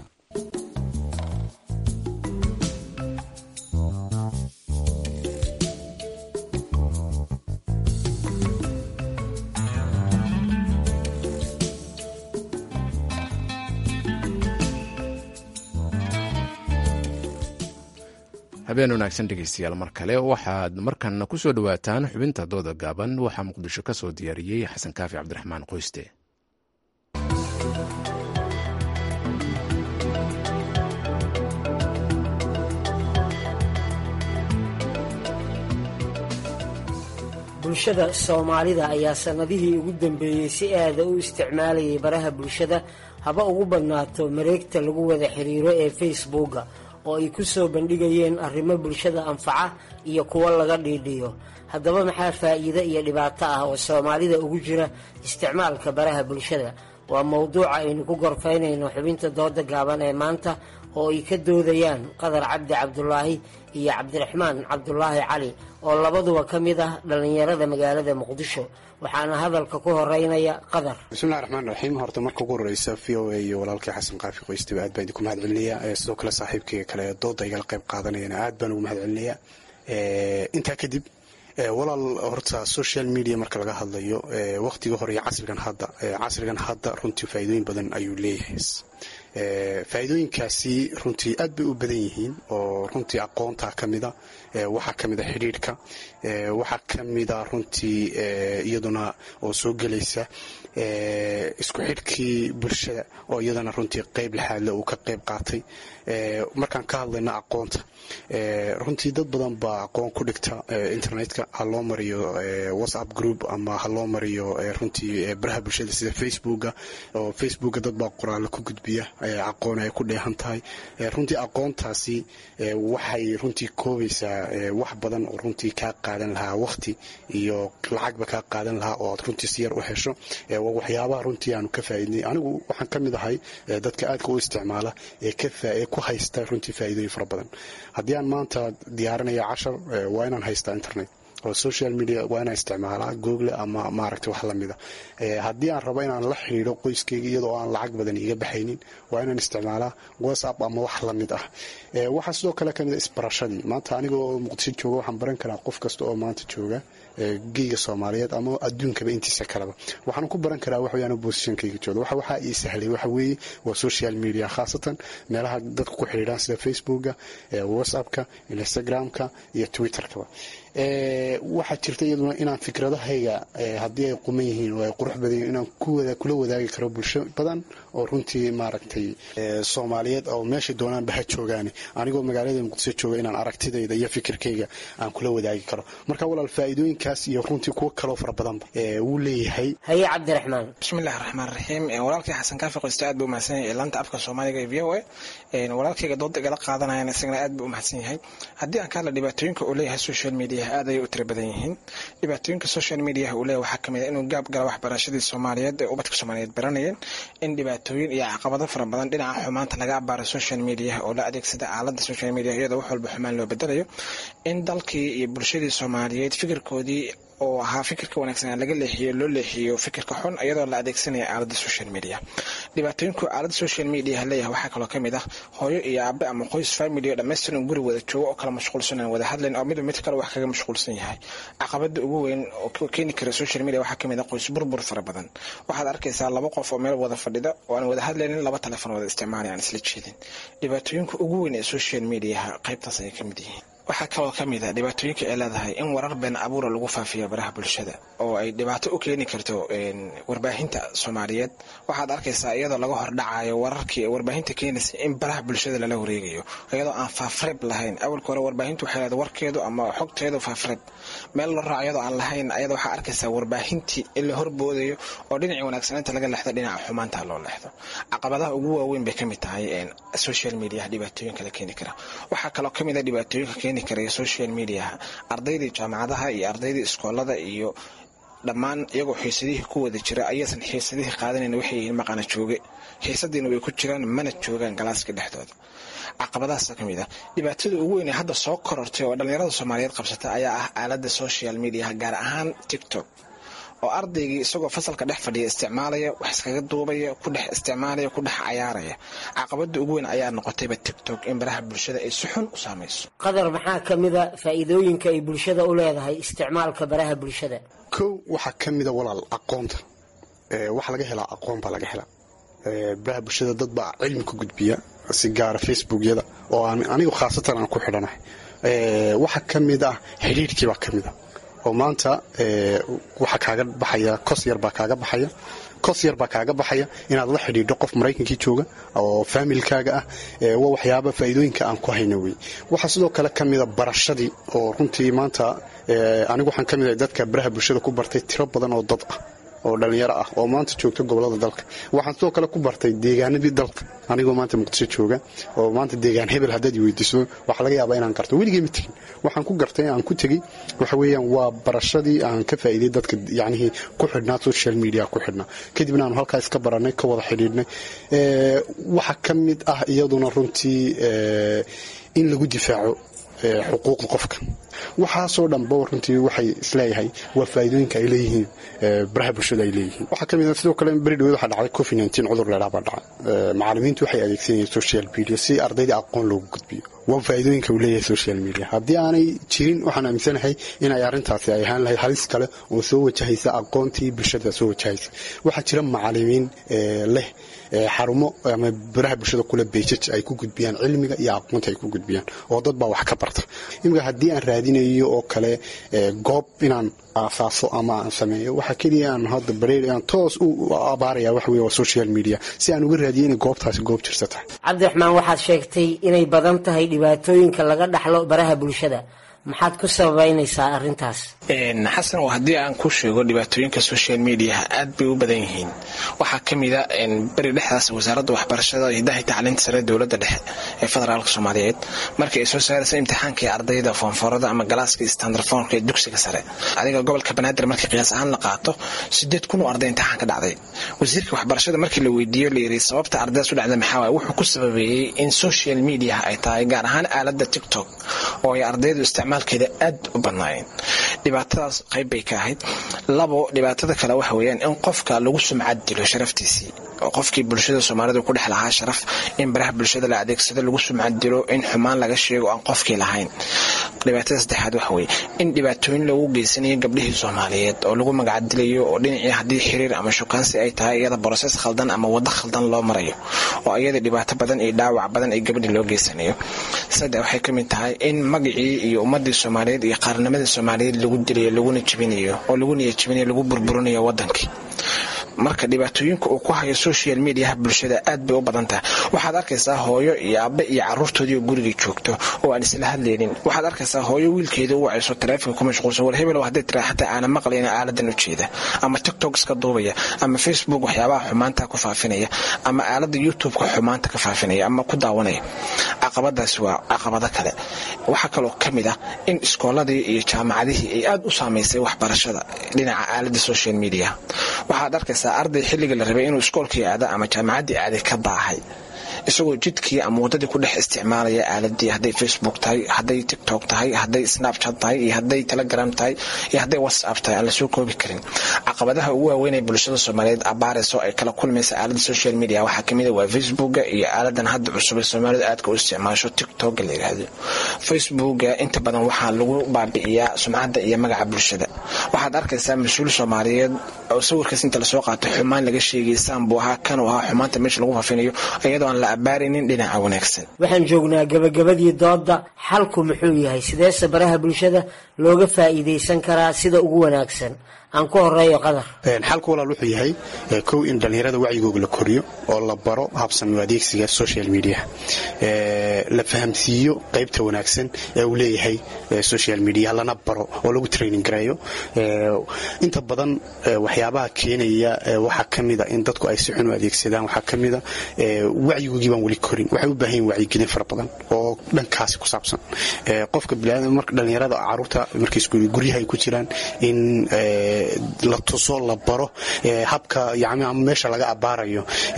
habeen wanaagsan dhegeystayaal mar kale waxaad markanna ku soo dhowaataan xubinta dooda gaaban waxaa muqdisho ka soo diyaariyey xasan kaafi cabdiraxmaan qoyste bulshada soomaalida ayaa sannadihii ugu dambeeyey si aada u isticmaalayay baraha bulshada haba ugu badnaato mareegta lagu wada xiriiro ee facebooka oo ay ku soo bandhigayeen arrimo bulshada anfaca iyo kuwo laga dhiidhiyo haddaba maxaa faa'iido iyo dhibaato ah oo soomaalida ugu jira isticmaalka baraha bulshada waa mowduuca aynu ku gorfaynayno xubinta dooda gaaban ee maanta oo ay ka doodayaan qadar cabdi cabdulaahi iyo cabdiraxmaan cabdulaahi cali oo labaduba ka mid ah dhallinyarada magaalada muqdisho waxaana hadalka ku horeynaya qadar bismillahi raxmaan raxiim horta marka ugu horeysa v o a iyo walaalkii xasan qaafi qoystiba aad baan idinku mahad celinayaa sidoo kale saaxiibkayga kale ee dooda igala qayb qaadanayana aad baan ugu mahad celinayaa intaa kadib walaal horta social media marka laga hadlayo waqtiga hore iyo casrigan hadda casrigan hadda runtii faa'iidooyin badan ayuu leeyahay faa'iidooyinkaasi runtii aad bay u badan yihiin oo runtii aqoonta ka mida waxaa ka mida xidhiidhka waxaa ka mida runtii iyaduna oo soo gelaysa isku xidhkii bulshada oo iyadana runtii qeyb lixaadle uu ka qeyb qaatay markaan ka hadlayno aqoonta runtii dad badan baa aqoon ku dhigta internetka ha loo mariyo whatsapp group ama ha loo mariyo runtii baraha bulshada sida facebooka oo facebooka dad baa qoraalo ku gudbiya aqoon ay ku dheehan tahay runtii aqoontaasi waxay runtii koobaysaa wax badan oo runtii kaa qaadan lahaa waqti iyo lacagba kaa qaadan lahaa oo aad runtii si yar u hesho waa waxyaabaha runtii aanu ka faa'iidnay anigu waxaan ka mid ahay dadka aadka u isticmaala ee ku haysta runtii faa'iidooyin fara badan haddii aan maanta diyaarinaya cashar waa inaan haystaa internet oo social media waa inaan isticmaalaa google ama maaragtay wax lamida haddii aan rabo inaan la xidhiidho qoyskayga iyadoo aan lacag badan iga baxaynin waa inaan isticmaalaa whatsapp ama wax lamid ah waxaa sidoo kale kamid a isbarashadii maanta aniga oo muqdisho jooga waxaan baran karaa qof kasta oo maanta jooga geyga soomaaliyeed ama adduunkaba intiisa kaleba waxaan ku baran karaa waxweyaan bosishankayga jooga waxa waxaa ii sahlay waxa weeye waa social media khaasatan meelaha dadku ku xidhiidhaan sida facebooka whatsappka instagramka iyo twitterkaba waxaa jirta iyaduna inaan fikradahayga haddii ay quman yihiin oo ay qurux badan yihin inaan kula wadaagi karo bulsho badan oo runtii maaragtay soomaaliyeed oo meeshay doonaanba ha joogaane anigoo magaalada muqdisho jooga inaan aragtidayda iyo fikirkayga aan kula wadaagi karo marka walaal faa'iidooyinkaas iyo runtii kuwo kaloo fara badanba wuu leeyahay haye cabdiraxmaan bismillahi raxmaan raxiim walaalkii xasan kaafi qoyste aad buu umahadsan yahay laanta afka soomaaliga ee v o a walaalkayga dooda igala qaadanayana isagana aad buu umahadsan yahay haddii aan ka hadla dhibaatooyinka uu leeyahay social media aad ayay u tira badan yihiin dhibaatooyinka social mediaha uu leeyahay waxaa kamid a inuu gaab gala waxbarashadii soomaaliyeed ee ubadka soomaaliyeed baranayeen in dhibaatooyin iyo caqabado fara badan dhinaca xumaanta laga abaaro social mediaha oo la adeegsada aalada social media iyadoo wax walba xumaan loo bedelayo in dalkii iyo bulshadii soomaaliyeed fikirkoodii oo ahaa fikirka wanaagsan laga leexiyo loo leexiyo fikirka xun iyadoo la adeegsanaya aalada social media dhibaatooyinku aalada social media leeyahay waxaa kaloo kamid ah hooyo iyo aabe ama qoys family oo dhammaystiran guri wada joogo oo kala mashquulsan aan wada hadlayn oo midba mid kale wax kaga mashquulsan yahay caqabada ugu weyn oo keeni kara social media waxaa kamid ah qoys burbur fara badan waxaad arkaysaa laba qof oo meel wada fadhida oo aan wada hadlaynin laba telefon wada isticmaalay aan isla jeedin dhibaatooyinka ugu weyn ee social mediaha qaybtaas ayay kamid yihiin waxaa kaloo ka mid a dhibaatooyinka ay leedahay in warar been abuura lagu faafiyo baraha bulshada oo ay dhibaato u keeni karto warbaahinta soomaaliyeed waxaad arkaysaa iyadoo laga hordhacayo wararkii warbaahinta keenaysa in baraha bulshada lala wareegayo iyadoo aan faafreeb lahayn awalka hore warbaahintu waxay leedahay warkeedu ama xogteedu faafreeb meel la raaco iyadoo aan lahayn ayada waxaa arkaysaa warbaahintii in la horboodayo oo dhinacii wanaagsanaynta laga leexdo dhinaca xumaanta loo leexdo caqabadaha ugu waaweyn bay kamid tahay social media dhibaatooyinka la keeni kara waxaa kaloo kamid a dhibaatooyinka keeni karaya social mediaha ardaydii jaamacadaha iyo ardaydii iskoolada iyo dhammaan iyagoo xiisadihii ku wada jira ayaysan xiisadihii qaadanayn waxay yihiin maqana jooge xiisadiina way ku jiraan mana joogaan galaaska dhexdooda caqabadahaasa ka mid ah dhibaatada ugu weyn ee hadda soo korortay oo dhallinyarada soomaaliyeed qabsata ayaa ah aalada social mediaha gaar ahaan tiktok oo ardaygii isagoo fasalka dhex fadhiya isticmaalaya wax iskaga duubaya ku dhex isticmaalaya ku dhex cayaaraya caqabada ugu weyn ayaa noqotayba tiktok in baraha bulshada ay si xun u saamayso qadar maxaa ka mida faa'iidooyinka ay bulshada u leedahay isticmaalka baraha bulshada kow waxaa ka mida walaal aqoonta waxa laga helaa aqoon baa laga helaa baraha bulshada dad baa cilmi ku gudbiya si gaara facebookyada oo anigu khaasatan aan ku xidhanahay waxaa ka mid ah xidhiirhkii baa ka mid ah oo maanta waxaa kaaga baxaya kos yar baa kaaga baxaya kos yar baa kaaga baxaya inaad la xidhiidho qof maraykankii jooga oo faamilkaaga ah waa waxyaaba faa'iidooyinka aan ku hayna wey waxaa sidoo kale ka mida barashadii oo runtii maanta anigu waxaan ka mid ahay dadka baraha bulshada ku bartay tiro badan oo dad ah oo dhallinyaro ah oo maanta joogta gobolada dalka waxaan sidoo kale ku bartay deegaanadii dalka anigoo maanta muqdisho jooga oo maanta deegaan hebel haddaad weydiiso waxaa laga yaabaa inaan garto weligay ma tegin waxaan ku gartay aan ku tegey waxa weeyaan waa barashadii aan ka faa'iiday dadka yacnihii ku xidhnaa social media ku xidhnaa kadibna aanu halkaa iska barannay ka wada xidhiidhnay waxa ka mid ah iyaduna runtii in lagu difaaco xuquuqda qofka waxaasoo dhanba runtii waxay isleeyahay waa faa'iidooyinka ay leeyihiin baraha bulshada ay leeyihiin waxaa ka mid ah sidoo kale beri dhaweed waxaa dhacday covid nineteen cudur leedhaa baa dhacay macallimiintu waxay adeegsanayeen social media si ardayda aqoon loogu gudbiyo waa faa'iidooyinka uu leeyahay social media haddii aanay jirin waxaan aaminsanahay inay arrintaasi ay ahaan lahayd halis kale oo soo wajahaysa aqoontii bulshada soo wajahaysa waxaa jira macallimiin leh xarumo ama baraha bulshada kule beejaj ay ku gudbiyaan cilmiga iyo aqoonta ay ku gudbiyaan oo dad baa wax ka barta imika haddii aan raadinayo oo kale goob inaan aasaaso ama aan sameeyo waxaa keliya aan hadda bareer aan toos u abaaraya wax weye waa social media si aan uga raadiyo inay goobtaasi goob jirsa tahay cabdiraxmaan waxaad sheegtay inay badan tahay dhibaatooyinka laga dhaxlo baraha bulshada maxaad ku sababaynaysaa arrintaas xasan oo haddii aan ku sheego dhibaatooyinka social mediaha aad bay u badan yihiin waxaa ka mida beri dhexdaas wasaaradda waxbarashada hidaha tacliinta sare dowladda dhexe ee federaalka soomaaliyeed markii ay soo saaraysa imtixaanka ee ardayda foonfoorada ama galaaska standardfoonka ee dugsiga sare adiga gobolka banaadir markii qiyaas ahaan la qaato sideed kun oo arday imtixaan ka dhacday wasiirka waxbarashada markii la weydiiyo la yiri sababta ardaydaas u dhacda maxaa waay wuxuu ku sababeeyey in social mediaha ay tahay gaar ahaan aaladda tiktok oo ay ardaydu isticmaalkeeda aad u badnaayeen dhibaatadaas qayb bay ka ahayd labo dhibaatada kale waxa weeyaan in qofka lagu sumcad dilo sharaftiisii oo qofkii bulshada soomaalida ku dhex lahaa sharaf in baraha bulshada la adeegsado lagu sumcad dilo in xumaan laga sheego aan qofkii lahayn dhibaatada saddexaad waxa weeye in dhibaatooyin loogu geysanayo gabdhihii soomaaliyeed oo lagu magacdilayo oo dhinacii haddii xiriir ama shukaansi ay tahay iyada broses khaldan ama waddo khaldan loo marayo oo iyada dhibaato badan iyo dhaawac badan ay gabdhi loo geysanayo saddex waxay ka mid tahay in magacii iyo ummadii soomaaliyeed iyo qaarnimadii soomaaliyeed lagu dilayo laguna jebinayo oo lagu niya jebinayo lagu burburinayo wadankii marka dhibaatooyinka uu ku hayo social mediaha bulshada aad bay u badan tahay waxaad arkaysaa hooyo iyo aabe iyo caruurtoodii oo gurigii joogto oo aan isla hadlaynin waxaad arkaysaa hooyo wiilkeeda u wacayso taleefonka ku mashquulsan war hebel hadday tiraa xataa aana maqlayna aaladan u jeeda ama tiktok iska duubaya ama facebook waxyaabaha xumaanta ku faafinaya ama aalada youtube-ka xumaanta ka faafinaya ama ku daawanaya caqabadaasi waa caqabado kale waxaa kaloo ka mid ah in iskooladii iyo jaamacadihii ay aad u saamaysay waxbarashada dhinaca aalada social media waxaad arkaysaa arday xilliga la rabay inuu iskoolkii aada ama jaamacaddii aaday ka baahay isagoo jidkii ama waddadii ku dhex isticmaalaya aaladii hadday facebook tahay hadday tiktok tahay hadday snapchat tahay iyo hadday telegram tahay iyo hadday whatsapp tahay aan lasoo koobi karin caqabadaha ugu waaweyn ee bulshada soomaaliyeed abaarayso ay kala kulmaysa aalada social media waxaa kamid a waa facebooka iyo aaladan hadda cusub ee soomaalida aadka u isticmaasho tiktok la yidhaahdo facebooka inta badan waxaa lagu baabi'iyaa sumcadda iyo magaca bulshada waxaad arkaysaa mas-uul soomaaliyeed oo sawirkaas inta lasoo qaato xumaan laga sheegay saanbuu ahaa kanuu ahaa xumaanta meesha lagu faafinayo iyadoo aan la abaaraynin dhinaca wanaagsan waxaan joognaa gabagabadii doodda xalku muxuu yahay sideese baraha bulshada looga faa'iidaysan karaa sida ugu wanaagsan aan ku horeeyo qadar xalku walaal wuxuu yahay kow in dhallinyarada wacyigooga la koriyo oo la baro habsami adeegsiga social media la fahamsiiyo qaybta wanaagsan ee uu leeyahay social media lana baro oo lagu training gareeyo inta badan waxyaabaha keenaya waxaa ka mida in dadku ay si xun u adeegsadaan waxaa ka mida wacyigoogii baan weli korin waxay u baahan yihin wacyigelin fara badan oo dhankaasi ku saabsan qofka dhallinyarada caruurta markay guryaha ay ku jiraan in la tuso la baro habka yani ama meesha laga abaarayo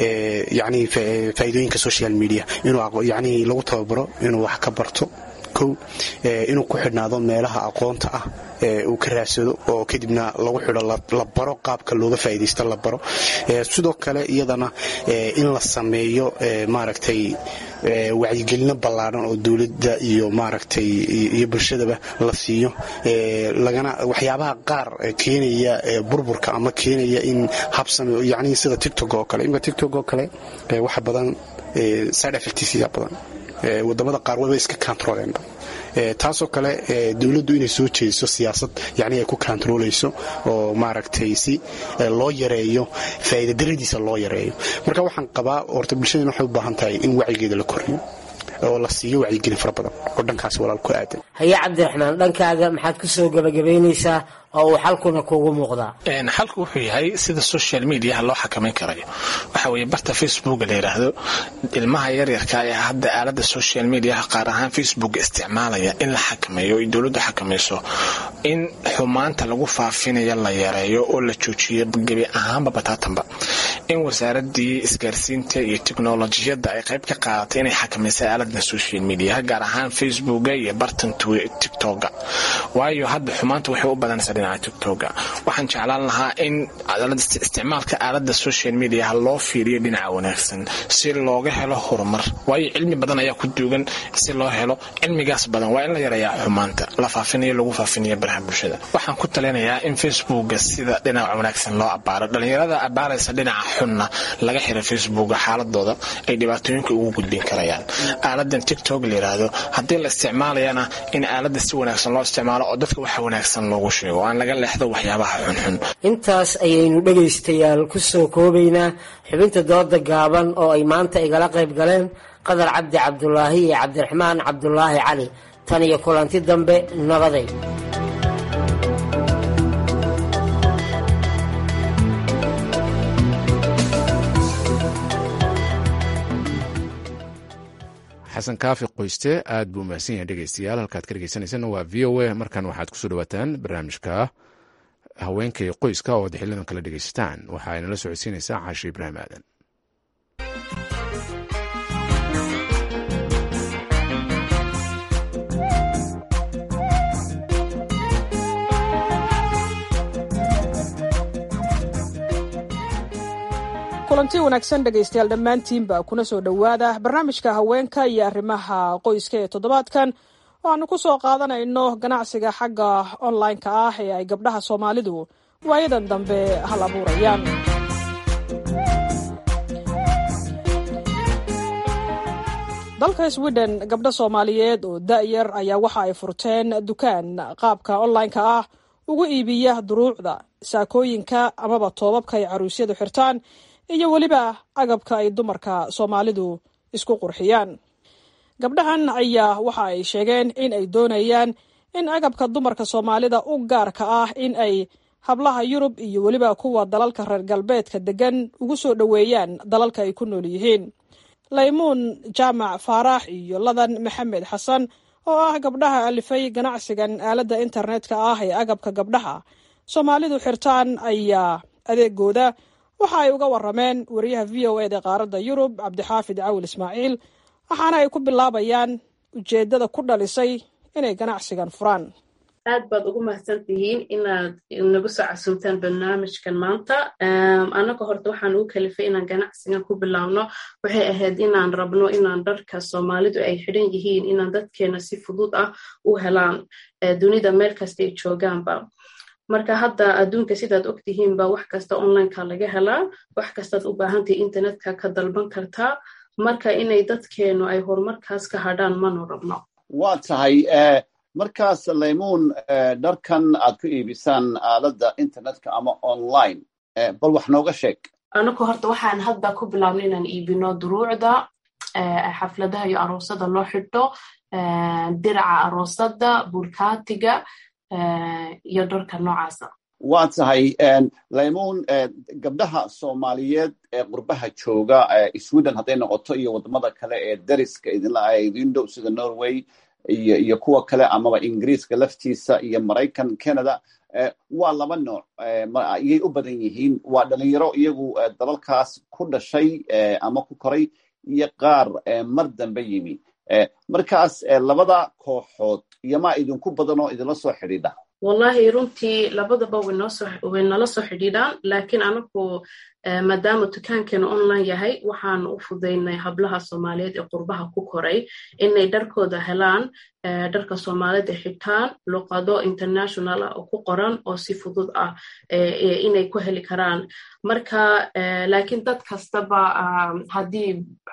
yani faa'iidooyinka social media inuu yani lagu tababaro inuu wax ka barto kow inuu ku xidhnaado meelaha aqoonta ah uu ka raadsado oo kadibna lagu xidho la baro qaabka looga faa'iidaysto la baro sidoo kale iyadana in la sameeyo maaragtay wacyigelino ballaadhan oo dowladda iyo maaragtay iyo bulshadaba la siiyo lagana waxyaabaha qaar keenaya burburka ama keenaya in habsame yani sida tictok oo kale imka tictok oo kale waxa badan side effectsia badan wadamada qaar waba iska controleenba taasoo kale dowladdu inay soo jeediso siyaasad yani ay ku kontarolayso oo maaragtay si loo yareeyo faa'iidadaradiisa loo yareeyo marka waxaan qabaa horta bulshadeen waxay u baahan tahay in wacyigeeda la koriyo oo la siiyo wacyigelin fara badan oo dhankaasi walaal ku aadan haye cabdiraxmaan dhankaaga maxaad ku soo gebagabaynaysaa oo uu xalkuna kuugu muuqdaa xalku wuxuu yahay sida social mediaha loo xakamayn karayo waxa weeye barta facebooka la yidhaahdo ilmaha yaryarka ee hadda aalada social mediaha qaar ahaan facebooka isticmaalaya in la xakameeyo ay dowladdu xakamayso in xumaanta lagu faafinaya la yareeyo oo la joojiyo gebi ahaanba bataatanba in wasaaradii isgaarsiinta iyo teknolojiyadda ay qayb ka qaadatay inay xakamaysay aaladan social mediaha gaar ahaan facebooka iyo bartan tiktoka waayo hadda xumaanta waxay u badanaysaa dhinaca tiktoka waxaan jeclaan lahaa in isticmaalka aalada social mediaha loo fiiriyo dhinaca wanaagsan si looga helo horumar waayo cilmi badan ayaa ku duugan si loo helo cilmigaas badan waa in la yareeyaa xumaanta la faafinayo lagu faafinayo baraha bulshada waxaan ku talinayaa in facebooka sida dhinaca wanaagsan loo abaaro dhalinyarada abaaraysa dhinaca xunna laga xira facebooka xaaladooda ay dhibaatooyinka ugu gudbin karayaan aaladan tiktok la yiraahdo haddii la isticmaalayana in aalada si wanaagsan loo isticmaalo oo dadka waxa wanaagsan loogu sheego aan laga leexdo waxyaabaha xunxun intaas ayaynu dhegaystayaal ku soo koobaynaa xubinta dooda gaaban oo ay maanta igala qayb galeen qadar cabdi cabdulaahi iyo cabdiraxmaan cabdulaahi cali tan iyo kulanti dambe nabaday xasan kaafi qoyste aad buu mahadsan yahay dhegeystayaal halkaad ka dhegeysaneysana waa v o a markan waxaad kusoo dhawaataan barnaamijka haweenkay qoyska oo ad xilidan kala dhegeysataan waxa ay nala socodsiinaysaa caashi ibraahim aadan kulanti wanaagsan dhegaystayaal dhammaantiinba kuna soo dhowaada barnaamijka haweenka iyo arrimaha qoyska ee toddobaadkan oo aanu ku soo qaadanayno ganacsiga xagga online-ka ah ee ay gabdhaha soomaalidu waayadan dambe hal abuurayaan dalka sweden gabdho soomaaliyeed oo da-yar ayaa waxa ay furteen dukaan qaabka online-ka ah ugu iibiya duruucda saakooyinka amaba toobabka ay caruusyadu xirtaan iyo weliba agabka ay dumarka soomaalidu isku qurxiyaan gabdhahan ayaa waxa ay sheegeen in ay doonayaan in agabka dumarka soomaalida u gaarka ah in ay hablaha yurub iyo weliba kuwa dalalka reer galbeedka degan ugu soo dhoweeyaan dalalka ay ku nool yihiin laymuun jaamac faarax iyo ladan maxamed xasan oo ah gabdhaha alifay ganacsigan aaladda internetka ah ee agabka gabdhaha soomaalidu xirtaan ayaa adeegooda waxa ay uga warameen wariyaha v o eda qaaradda yurub cabdixaafid cawil ismaaciil waxaana ay ku bilaabayaan ujeedada ku dhalisay inay ganacsigan furaan aad baad ugu mahadsan tihiin inaad nagu soo casuumtaan barnaamijkan maanta annaga horta waxaan ugu kalifay inaan ganacsigan ku bilaabno waxay ahayd inaan rabno inaan dharka soomaalidu ay xidhan yihiin inaan dadkeena si fudud ah u helaan dunida meel kastay joogaanba marka hadda adduunka sidaad ogtihiinba wax kasta onlineka laga helaa wax kastaad u baahantahay internetka ka dalban kartaa marka inay dadkeenu ay horumarkaas ka hadhaan manu rabno waa tahay markaas laymuun dharkan aad ku iibisaan aaladda internetka ama online bal wax nooga sheeg anagu horta waxaan hadda ku bilaabno inaan iibino duruucda xafladaha iyo aroosada loo xidho diraca aroosada bulkaatiga iyo dharka noocaasa waa tahay laymuun gabdhaha soomaaliyeed ee qurbaha jooga sweden hadday noqoto iyo wadamada kale ee dariska idinla idin dhow sida norway iyo iyo kuwa kale amaba ingiriiska laftiisa iyo maraykan canada waa laba nooc ayay u badan yihiin waa dhalinyaro iyagu dalalkaas ku dhashay ama ku koray iyo qaar mar dambe yimi markaas labada kooxood iyomaa idinku badan oo idinla soo xidhiidha wallahi runtii labadaba way nala soo xidhiidhaan laakiin anagu maadaama dukaankeena online yahay waxaanu u fudaynay hablaha soomaaliyeed ee qurbaha ku koray inay dharkooda helaan dharka soomaalida xitaan luqado international ah oo ku qoran oo si fudud ah inay ku heli karaan marka laakiin dad kastaba haddii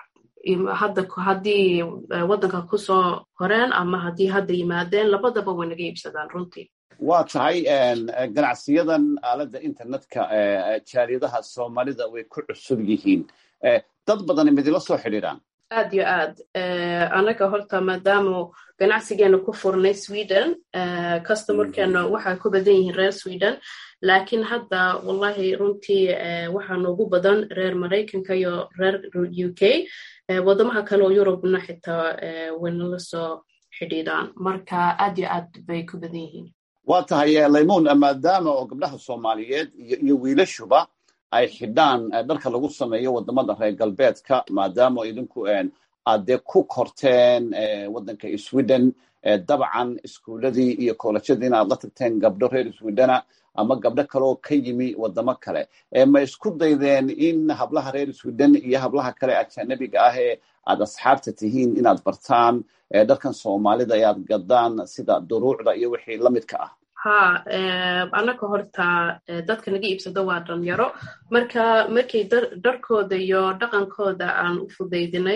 hadda haddii waddanka kusoo koreen ama haddii hadda yimaadeen labadaba way naga iibsadaan runtii waa tahay ganacsiyadan aaladda internetka jaaliyadaha soomaalida way ku cusub yihiin dad badani midila soo xidhiidhaan aad yo aad anaga horta maadaama ganacsigeena ku furnay sweden customerkeena waxaa ku badan yihiin reer sweden laakiin hadda wallahi runtii waxaa noogu badan reer maraykanka iyo reer u k wadamaha kale oo yurubna xitaa waynala soo xidhiidhaan marka aad yo aad bay ku badan yihiin waa tahay laymuun maadaama oo gabdhaha soomaaliyeed iyo wiilashuba ay xidhaan dharka lagu sameeyo wadamada reer galbeedka maadaama idinku aad dee ku korteen waddanka sweden dabcan iskuuladii iyo koolajyadii inaad la tagteen gabdho reer swedena ama gabdho kaleoo ka yimi wadamo kale ma isku daydeen in hablaha reer sweden iyo hablaha kale ajanabiga ah ee aad asxaabta tihiin inaad bartaan dharkan soomaalida ee aad gadaan sida duruucda iyo wixii la midka ah ha annaga horta dadka naga iibsado waa dhalinyaro marka markay dharkooda iyo dhaqankooda aan u fudaydinay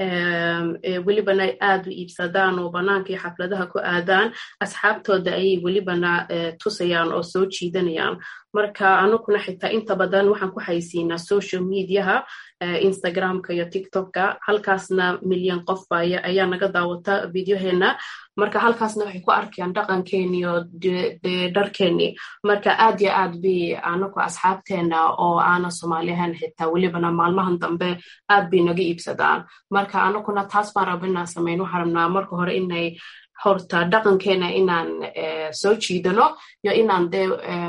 welibana aad u iibsadaan oo banaanka iyo xafladaha ku aadaan asxaabtooda ayay welibana tusayaan oo soo jiidanayaan marka anaguna xitaa inta badan waxaan ku haysiinaa social mediaha instagramka iyo tiktokka halkaasna milyan qof ayaa naga daawata videoheena marka halkaasna waxay ku arkayaan dhaqankeeni iyo dharkeeni marka aad yo aad bay anagu asxaabteena oo aana soomaaliyahan xitaa welibana maalmahan dambe aad bay naga iibsadaan marka anaguna taas baan raba inaan samayn waxaan rabnaa marka hore inay horta dhaqankeena inaan soo jiidano iyo inaan dee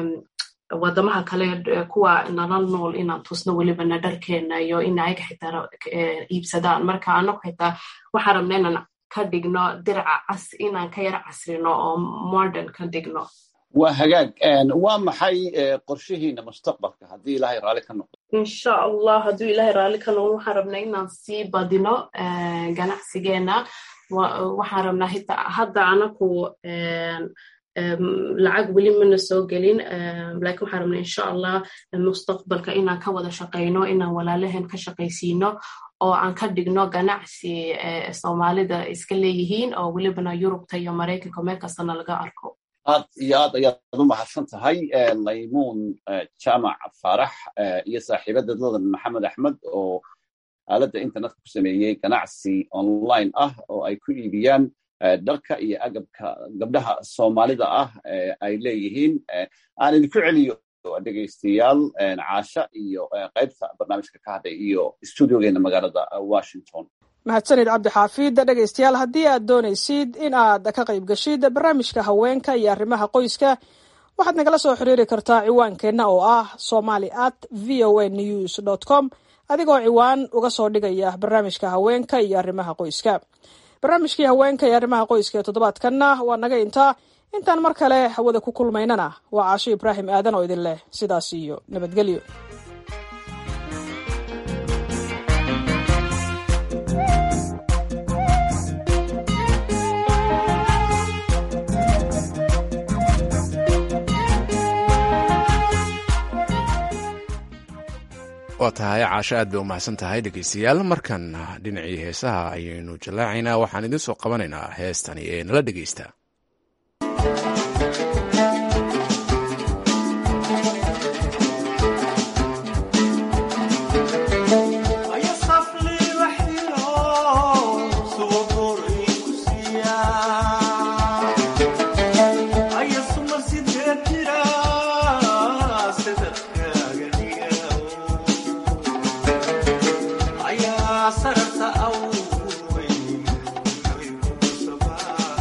wadamaha kale kuwa nala nool inaan tusno welibana dharkeena iyo in ayaga xitaa iibsadaan marka anagu xitaa waxaan rabna inaan ka dhigno diraca cas inaan ka yara casrino oo modern ka dhigno waa hagaag waa maxay qorshihiina mustaqbalka haddii ilaahay raalli ka noqdo insha allah hadduu ilaahay raalli ka noqdo waxaan rabnaa inaan sii badino ganacsigeena waxaan rabnaa hita hadda anaku lacag weli mana soo gelin lakin waxaan rabnaa insha allah mustaqbalka inaan ka wada shaqayno inaan walaalaheen ka shaqaysiino oo aan ka dhigno ganacsi soomaalida iska leeyihiin oo welibana yurubta iyo maraykanka meel kastana laga arko aad iyo aad ayaad u mahadsan tahay laymuun jaamac faarax iyo saaxiibadadoodan maxamed axmed oo aaladda internetka ku sameeyey ganacsi online ah oo ay ku iibiyaan dharka iyo agabka gabdhaha soomaalida ah ay leeyihiin aan idinku celiyo dhegaystayaal caasha iyo qaybta barnaamijka ka hadlay iyo studiogeena magaalada washington mahadsanid cabdi xaafid dhegaystayaal haddii aad doonaysid in aad ka qayb gashid barnaamijka haweenka iyo arrimaha qoyska waxaad nagala soo xiriiri kartaa ciwaankeenna oo ah somali at v o a news dot com adigoo ciwaan uga soo dhigaya barnaamijka haweenka iyo arrimaha qoyska barnaamijkii haweenka iyo arrimaha qoyska ee toddobaadkanna waa naga intaa intaan mar kale hawada ku kulmaynana waa caasho ibraahim aadan oo idin leh sidaas iyo nabadgelyo waa tahay caasho aad bay u mahadsan tahay dhegeystayaal markan dhinacii heesaha ayaynu jallaacaynaa waxaan idiin soo qabanaynaa heestani ee nala dhegeysta sarata awey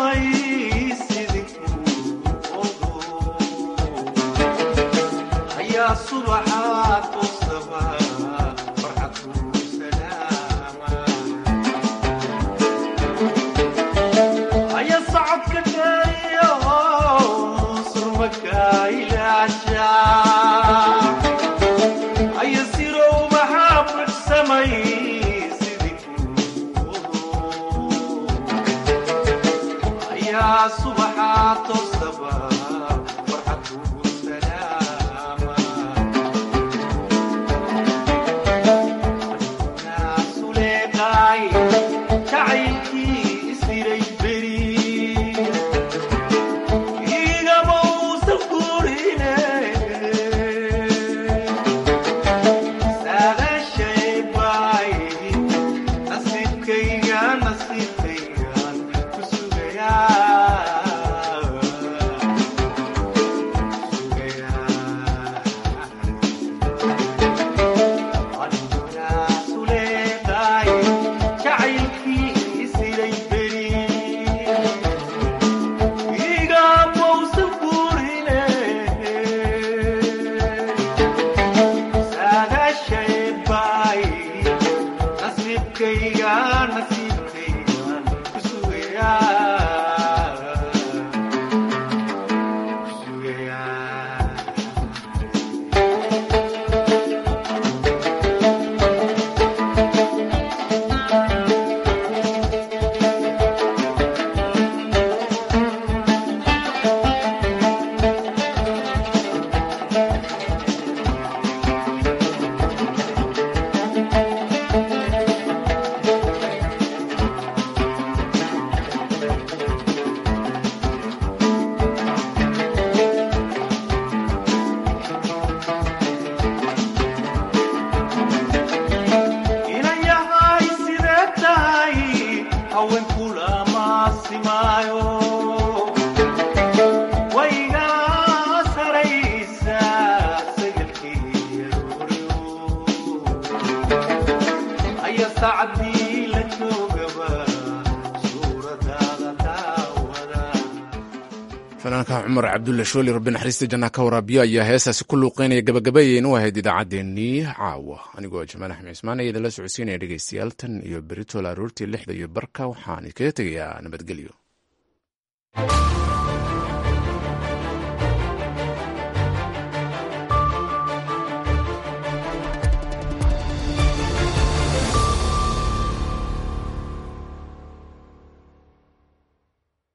fanaanka cumar cabdulla shooli rabbi naxariista janna ka waraabiyo ayaa heestaasi ku luuqeynaya gabagabayeen u ahayd idaacaddeenii caawa anigoo jamaal axmed cismaan ayaa idinla socodsiinaya dhegeystayaal tan iyo beritool aroortii lixda iyo barka waxaan kaga tegayaa nabadgelyo